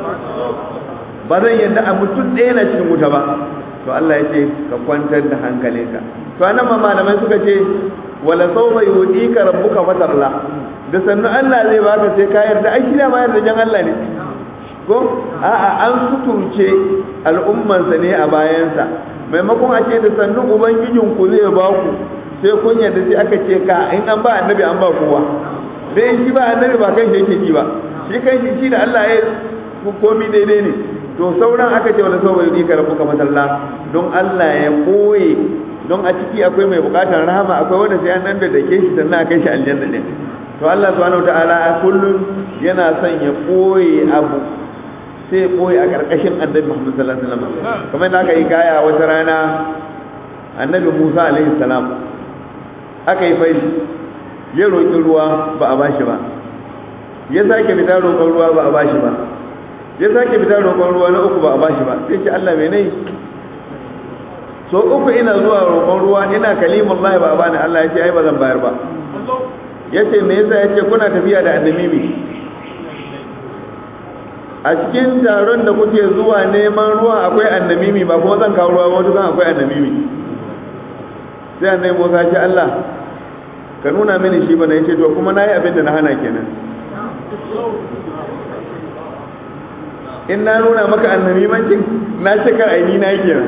ba zan yarda a mutum ɗaya na cikin wuta ba to Allah ya ce ka kwantar da hankalinka to anan ma malamai suka ce wala sawfa yudika rabbuka fatarla da sannu Allah zai baka sai ka yarda ai shi da ma yarda jan Allah ne ko a'a an suturce al'ummansa ne a bayansa maimakon a ce da sannu ubangijin ku zai ba ku sai kun yarda sai aka ce ka in an ba annabi an ba kowa dai shi ba annabi ba kan shi yake ji ba shi kan shi shi da Allah ya komi daidai ne to sauran aka ce wala sauwa yudi ka rabbuka masalla don Allah ya koye don a ciki akwai mai bukatar rahama akwai wanda sai an nan da dake shi sannan a kai shi aljanna ne to Allah subhanahu wataala kullum yana son ya koye abu sai koyi a ƙarƙashin annabi Muhammad sallallahu alaihi wasallam kamar da aka yi kaya wata rana annabi Musa alaihi salam aka yi fari ya roƙi ruwa ba a bashi ba ya sake fita roƙon ruwa ba a bashi ba ya sake fita roƙon ruwa na uku ba a bashi ba sai ce Allah me nayi so uku ina zuwa roƙon ruwa ina kalimullahi ba a bani Allah ya ce ai ba zan bayar ba yace me yasa yace kuna tafiya da annabi a cikin taron da kuke zuwa neman ruwa akwai annamimi ba kuma zan kawo ruwa wata zan akwai annamimi sai annabi Musa ce Allah ka nuna mini shi bana yace to kuma nayi abin da na hana kenan in na nuna maka annamimancin na ce kar aini na kenan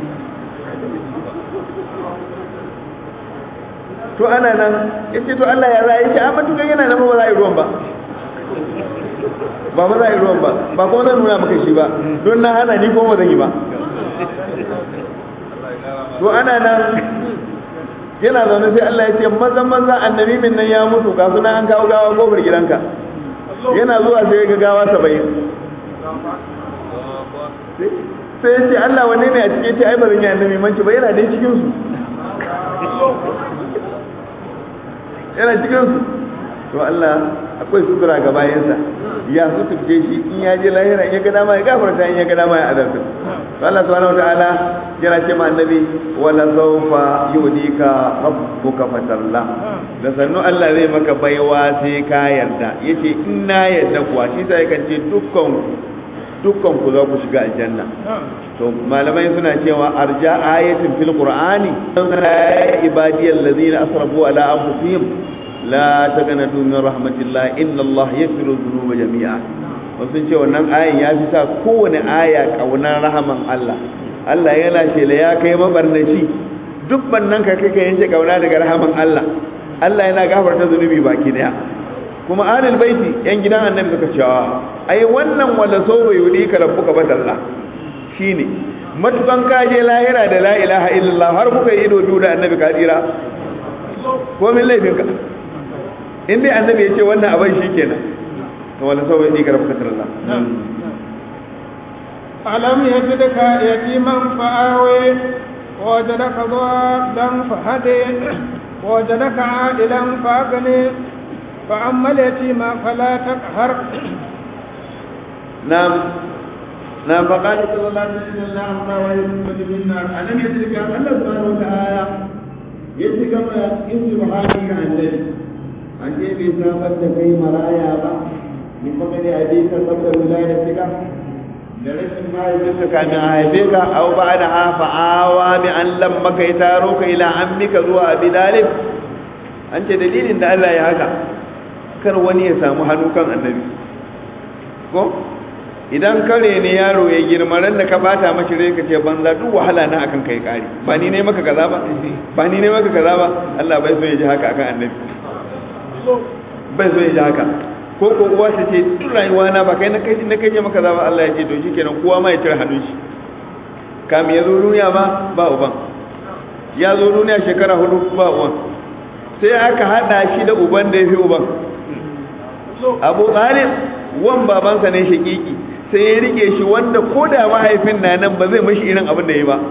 to ana nan yace to Allah ya rayu shi amma tukan yana nan ba za a yi ruwan ba ba ba za a yi ruwan ba ba kuma zan nuna maka shi ba don na hana ni kuma zan yi ba to ana nan yana zaune sai Allah ya ce maza maza annabi min nan ya mutu ga suna an kawo gawa kofar gidanka yana zuwa sai ga gawa saba'in sai ya ce Allah wanne ne a cikin ce ai ba zan yi annabi manci ba yana dai cikin su yana cikin su to Allah akwai sutura ga bayansa ya suturce shi in ya je lahira in ya ga dama ya gafarta in ya ga dama ya azabta to Allah subhanahu wataala yana ce ma annabi wala sawfa yudika rabbuka fatalla da sannu Allah zai maka baiwa sai ka yarda yace in na yarda kuwa shi sai kan ce dukkan dukkan ku za ku shiga aljanna to malamai suna cewa arja ayatin fil qur'ani ibadiyal ladina asrafu ala anfusihim la taqnatu min rahmatillah inna Allah yaghfiru dhunuba jami'a wasu ce wannan ayan ya fi sa kowane aya kaunar rahaman Allah Allah yana ce la ya kai mabarnaci duk bannan ka kai ka yanke kauna daga rahaman Allah Allah yana gafarta zunubi baki daya kuma ahlul baiti yan gidan annabi suka ce ai wannan wala so bai yudi ka rabbuka badalla shine matukan kaje lahira da la ilaha illallah har kuka yi ido biyu da annabi ka tsira ko min laifinka in dai annabi ya ce wannan abin shi kenan to wala sau bai ɗigar bukatar Allah alam ya ji duka yatiman fa'awe wajadaka dhalan fahade wajadaka adilan fagane فأما اليتيم فلا تقهر نعم نعم فقال صلى الله عليه وسلم اللهم ويمكن منا ألم يدرك أن الله سبحانه وتعالى يدرك ما يسر حالك عن ذلك أن يبي سابت كي مرايا با من فقد أبيك قبل ولادتك da rashin mahaifinka kamin a haife ka au ba da hafa awa bi an lamma kai taro ka ila ammika zuwa abi dalib an ce dalilin da Allah ya haka kar wani ya samu hannu kan annabi ko idan kare ne yaro ya girma ran da ka bata mashi rai ka ce banza duk wahala na akan kai kari ba ni ne maka kaza ba ba ni ne maka kaza ba Allah bai so ya ji haka akan annabi bai so ya ji haka ko ko uwa ta ce duk rayuwa na ba kai na kai na kai maka kaza ba Allah ya ce to shikenan kowa ma ya tare hannun shi kam ya zo duniya ba ba uban ya zo duniya shekara hudu ba uban sai aka hada shi da uban da ya fi uban abu talib wan babansa ne shakiki sai ya rike shi wanda ko da mahaifin na nan ba zai mashi irin abin da ya ba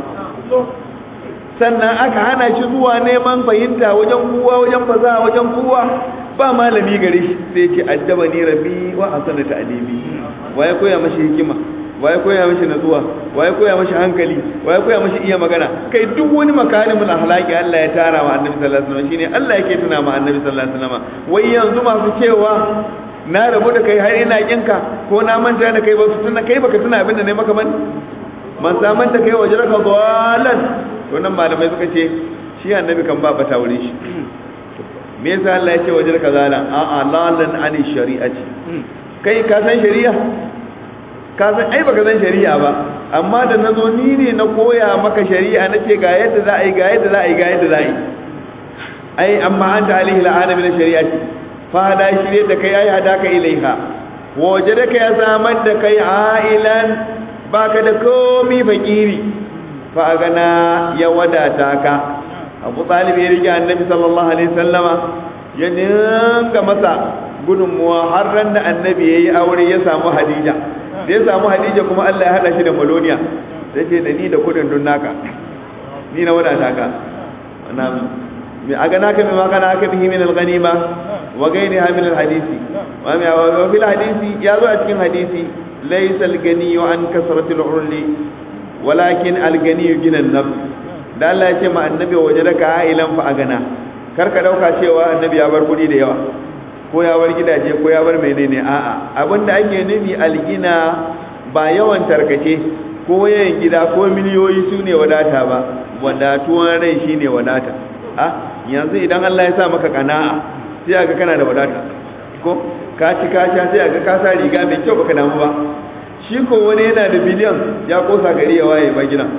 sannan aka hana shi zuwa neman fahimta wajen kuwa wajen faza wajen kuwa ba malami gare shi sai ce addaba ni rabbi wa hasana ta'limi waye koya mashi hikima waye koya mashi natsuwa waye koya mashi hankali waye koya mashi iya magana kai duk wani makarimul ahlaki Allah ya tara wa annabi sallallahu alaihi wasallam shine Allah yake tuna ma annabi sallallahu alaihi wasallam wai yanzu masu cewa na rabu da kai har ina kinka ko na manta da kai ba su tuna kai baka tuna abin da ne maka ban man saman da kai waje raka dalan to nan malamai suka ce shi annabi kan ba bata wurin shi me yasa Allah ya ce waje raka zalan a a lalan ani shari'ati kai ka san shari'a ka san ai baka san shari'a ba amma da nazo ni ne na koya maka shari'a nace ga yadda za a yi ga yadda za a yi ga yadda za a yi ai amma anta alaihi la'ana min shari'ati fada shirye da kai ai hadaka ilaiha waje da kai ya samar da kai ailan baka da komi fakiri fa gana ya wadata ka abu talib ya rike annabi sallallahu alaihi sallama ya ninka masa gudunmuwa har ran da annabi ya yi aure ya samu hadija da ya samu hadija kuma allah ya hada shi da maloniya sai ce da ni da kudin dun naka ni na wadata ka أغناك بما غناك به من الغنيمة وغيرها من الحديث وفي الحديث يالو أتكين حديثي ليس الغني عن كثرة العرل ولكن الغني جن النفس da Allah ya ce ma annabi waje da ka ailan fa agana kar ka dauka cewa annabi ya bar kudi da yawa ko ya bar gidaje ko ya bar menene a'a abinda ake nufi algina ba yawan tarkace ko yayin gida ko miliyoyi su ne wadata ba wadatuwan rai shine wadata a yanzu idan Allah ya sa maka kana'a sai aga kana da wadata ko ka ci ka sha sai aga ka sa riga mai kyau baka damu ba shi ko wani yana da biliyan ya kosa gari ya waye ba gidan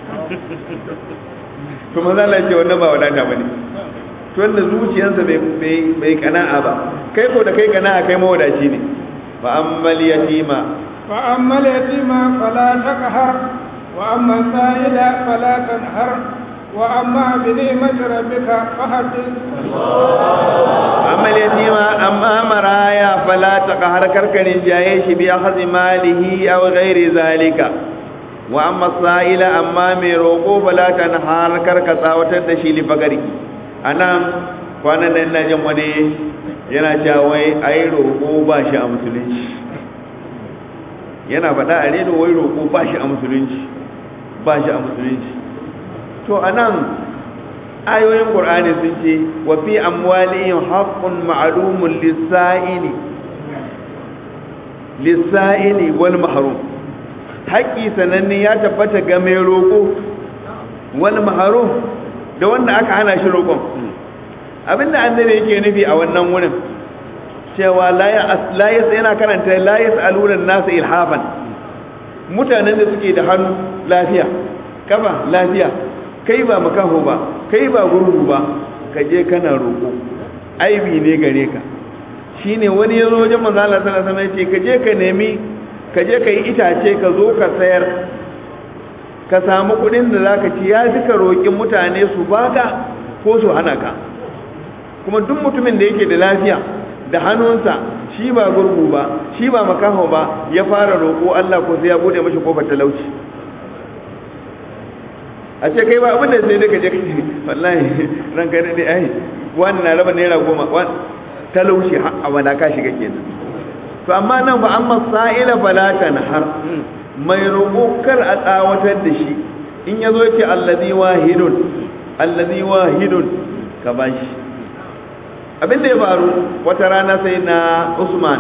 to manzo Allah ya ce wannan ba wadata bane to wanda zuciyarsa bai bai kana'a ba kai ko da kai kana'a kai mawadaci ne fa ammal yatima fa ammal yatima fala taqhar wa amma sa'ila fala tanhar وأما بنعمة ربك فحدث أما اليتيم أما مرايا فلا تقهر كركن جايش بأخذ ماله أو غير ذلك وأما السائل أما ميروكو فلا تنهار كركسا وتدشي لفقري أنا kwanan nan na jin wani yana cewa wai ai roƙo ba shi a musulunci yana faɗa a redo wai roƙo ba shi a musulunci ba shi a musulunci to anan ayoyin qur'ani sun ce wa fi amwalihim haqqun ma'lumun lis-sa'ili lis-sa'ili wal mahrum haƙi sananne ya tabbata ga mai roƙo wal mahrum da wanda aka hana shi roƙon abinda annabi yake nufi a wannan wurin cewa la ya yana karanta la yas'aluna an-nasa ilhafan mutanen da suke da hannu lafiya kafa lafiya kai ba makaho ba kai ba gurgu ba ka je kana roƙo aibi ne gare ka shine wani yazo wajen manzo Allah sallallahu alaihi wasallam ka je ka nemi ka je ka yi itace ka zo ka sayar ka samu kudin da zaka ci ya fi ka roƙi mutane su baka ko su hana ka kuma duk mutumin da yake da lafiya da hannunsa shi ba gurgu ba shi ba makaho ba ya fara roƙo Allah ko sai ya bude mashi kofar talauci a ce kai ba abin da sai daga je wallahi ran kai dai ai wani na raba naira goma talauci a wala ka shiga kenan to amma nan ba amma sa'ila falata har mai roƙo kar a tsawatar da shi in yazo yace allazi wahidun allazi wahidun ka bashi abin da ya faru wata rana sai na Usman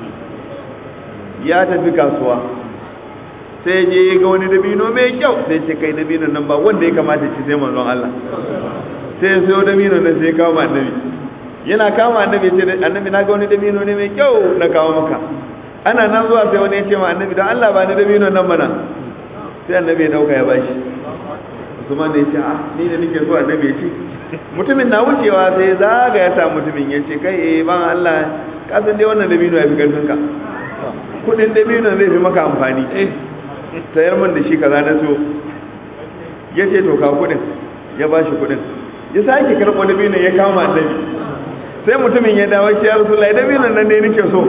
ya tafi kasuwa sai je ga wani dabino mai kyau sai ce kai dabino nan ba wanda ya kamata ci sai manzon Allah sai ya sayo dabino nan sai ya kawo annabi yana kama annabi ce annabi na ga wani dabino ne mai kyau na kawo maka ana nan zuwa sai wani ya ce ma annabi don Allah ba ni dabino nan mana sai annabi ya dauka ya bashi Usman da ya ce ah ni da nake so annabi ya ci mutumin na wucewa sai zaga ya sa mutumin ya ce kai eh ban Allah ka san dai wannan dabino ya fi karfin ka kudin dabino zai fi maka amfani sayar min da shi kaza na so ya ce to ka kudin ya ba shi kudin ya sake karɓo dabino ya kama annabi sai mutumin ya dawo ce ya rasu lai dabino nan ne nake so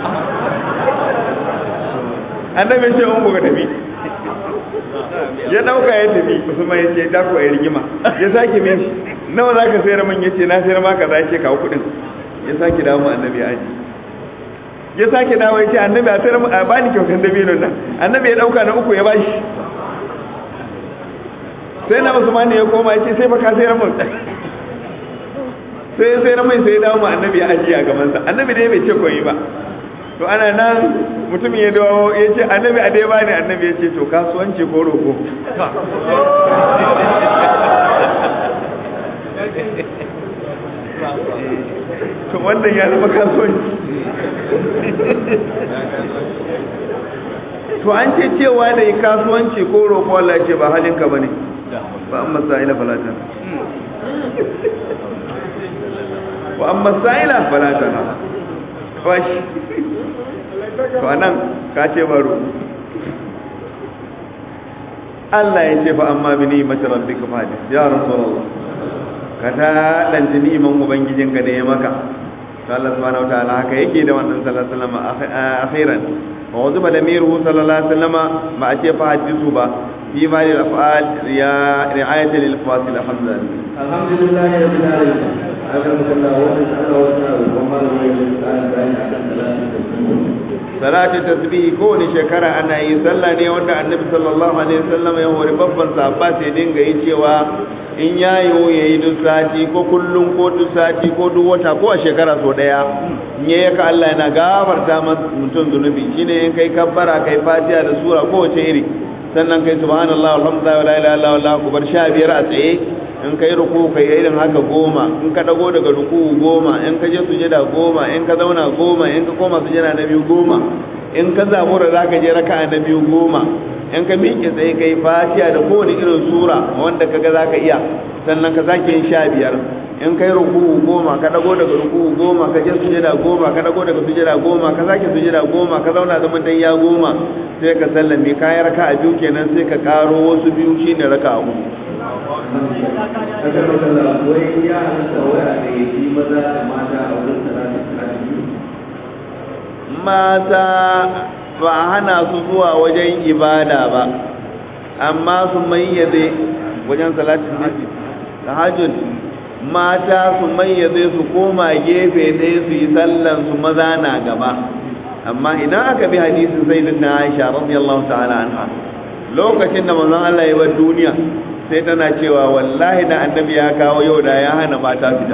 annabi ce in buga tafi ya dauka ya tafi musamman ya ce dako ya rigima ya sake min shi nawa za ka sayar min ya ce na sayar maka za ce kawo kudin ya sake dawo annabi ya aji ya sake dawo ya ce annabi a sayar a bani kyautar dabino nan annabi ya dauka na uku ya bashi sai na usman ya koma ya ce sai baka sayar min sai sai na mai sai dawo ma annabi ya ajiye a gabansa annabi dai bai ce koyi ba to ana nan mutumin ya dawo ya ce annabi a dai bani annabi ya ce to kasuwanci ko roko to wannan ya zama kasuwanci to an ce cewa da yi kasuwanci ko roƙo Allah ce ba halinka ba ne ba an masa'ila falata ba an masa'ila falata na kwashi to a nan ka ce baro Allah ya ce fa amma bi ni mata rabbi ka fadi ya rasulullah ka ta ɗanci ni'iman ubangijinka da ya maka Allah subhanahu wataala haka yake da wannan sallallahu alaihi wasallam akhiran wa waziba lamiruhu sallallahu alaihi wasallam ma a ce fa hadisu ba fi ma lil af'al ya ri'ayat lil fasil alhamdulillah alhamdulillah rabbil alamin alhamdulillah wa ta'ala wa ta'ala wa ma la salati tasbih ko ne shekara ana yi sallah ne wanda annabi sallallahu alaihi wasallam ya hori babban sahabba sai dinga yi cewa in ya yiwu ya yi duk sati ko kullum ko duk sati ko duk wata ko a shekara so daya in ya yaka Allah yana gafarta mutum zunubi shine in kai kabbara kai fatiha da sura ko wace iri sannan kai subhanallah alhamdulillah la ilaha illallah wallahu akbar sha biyar a tsaye in kai ruku kai irin haka goma in ka dago daga ruku goma in ka je sujada goma in ka zauna goma in ka koma sujada na biyu goma in ka zabura zaka je raka'a na biyu goma in ka miƙe tsaye kai fatiha da kowane irin sura wanda kaga zaka iya sannan ka sake yin sha biyar in kai ruku'u goma ka dago daga ruku'u goma ka je sujada goma ka dago daga sujada goma ka sake sujada goma ka zauna zaman dan ya goma sai ka sallame kayan raka'a biyu kenan sai ka karo wasu biyu shine raka'a uku Aka makalla wai ya halitta waya da ya fi maza da mata a wurin talatin mata ba a hana su zuwa wajen ibada ba amma su mayyaze wajen salatin nabi tahajjud mata su mayyaze su koma gefe ɗaya su yi sallan su maza na gaba amma idan aka bi hadisin sayyidina Aisha radiyallahu ta'ala anha lokacin da manzon Allah ya bar duniya sai tana cewa wallahi da annabi ya kawo yau da ya hana mata fita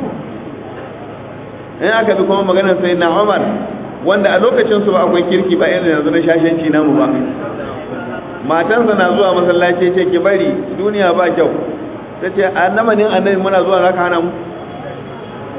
in aka bi kuma maganar sayyidina Umar wanda a lokacin su ba akwai kirki ba irin yanzu na shashanci namu ba matansa na zuwa masallaci ce ki bari duniya ba kyau ta ce a namanin annabi muna zuwa zaka hana mu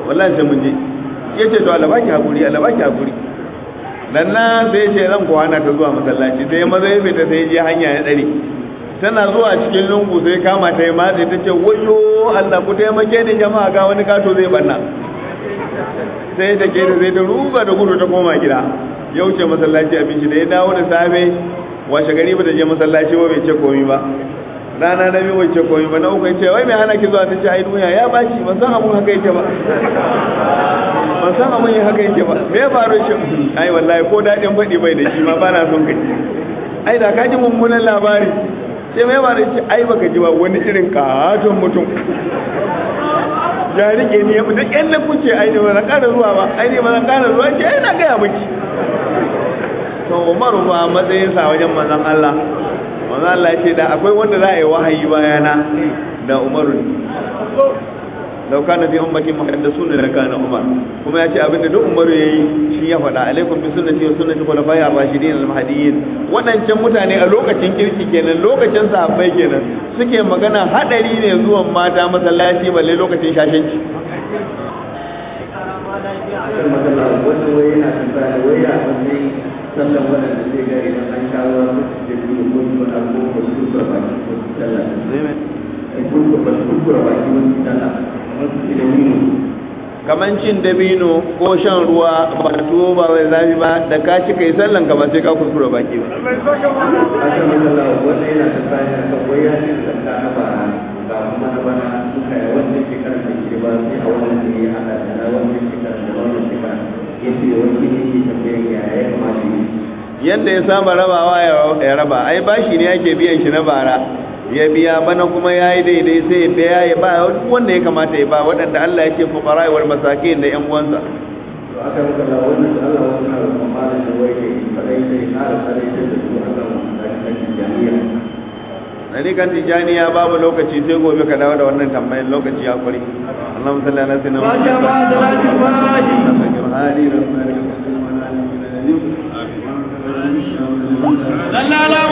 wallahi sai mun je ya ce to Allah baki hakuri Allah baki hakuri dan na sai ce zan kwana ta zuwa masallaci sai maza ya fita sai je hanya ya dare tana zuwa cikin lungu sai kama ta yi matsi ta ce wayo Allah ku taimake ni jama'a ga wani kato zai banna sai ta ke da zai ta ruga da gudu ta koma gida ya wuce masallaci abinci da ya dawo da safe washe gari ba ta je masallaci ba bai ce komi ba rana na biyu bai ce komi ba na uku ya ce wai mai hana ki zuwa ta ce ai duniya ya baci ban san abun haka yake ba ban san abun yin haka yake ba me ya faru shi ai wallahi ko daɗin faɗi bai da shi ma ba na son kai ai da ka ji mummunan labari sai mai ba da ce ai baka ji ba wani irin katon mutum ya rike ni ya fita ƙyan da kuce ai ne ba na ƙara zuwa ba ai ne ba na ƙara zuwa ce ai na gaya miki to umaru ba matsayin sa wajen manzon Allah manzon Allah ya ce da akwai wanda za a yi wahayi bayana da umaru ne lau kana fi ummati muhaddasun la kana umar kuma ya ce abinda duk umaru yayi shi ya faɗa alaikum bi sunnati wa sunnati khulafai ar-rashidin al-mahdiyyin wadancan mutane a lokacin kirki kenan lokacin sahabbai kenan suke magana hadari ne zuwan mata masallaci balle lokacin shashanci akan matsala wannan wai yana tambaya da wai ya wani sallan waɗanda zai ga idan an sha ruwa su ce biyu ko su wani abu ko su kurkura baki ko su sallah ai kurkura su kurkura baki wani sallah kamar su ce da wino kaman cin dabino ko shan ruwa ba tuwo ba mai zafi ba da ka ci kai sallan ka ba sai ka kuskura baki ba akan matsala wannan yana tambaya akan wai ya ce zakka na bara ga kuma na bana suka yi wannan shekarar da ke ba sai a wannan da ya haɗa da na wannan shekarar da wannan shekarar ya ce wani ne ke tambayar ya ya kamata yi yadda ya saba rabawa ya raba ai bashi ne ake biyan shi na bara ya biya bana kuma ya yi daidai sai ya biya ya ba duk wanda ya kamata ya ba waɗanda Allah ya ce fuqara wal masakin da ƴan uwansa to aka maka la wannan da Allah wannan na roƙon malam da wai kai kadai sai ƙara kadai sai da su akan wannan jami'a Nani kan tijaniya babu lokaci sai gobe ka dawo da wannan tambayin lokaci ya kuri Allahumma salli ala sayyidina Muhammad sallallahu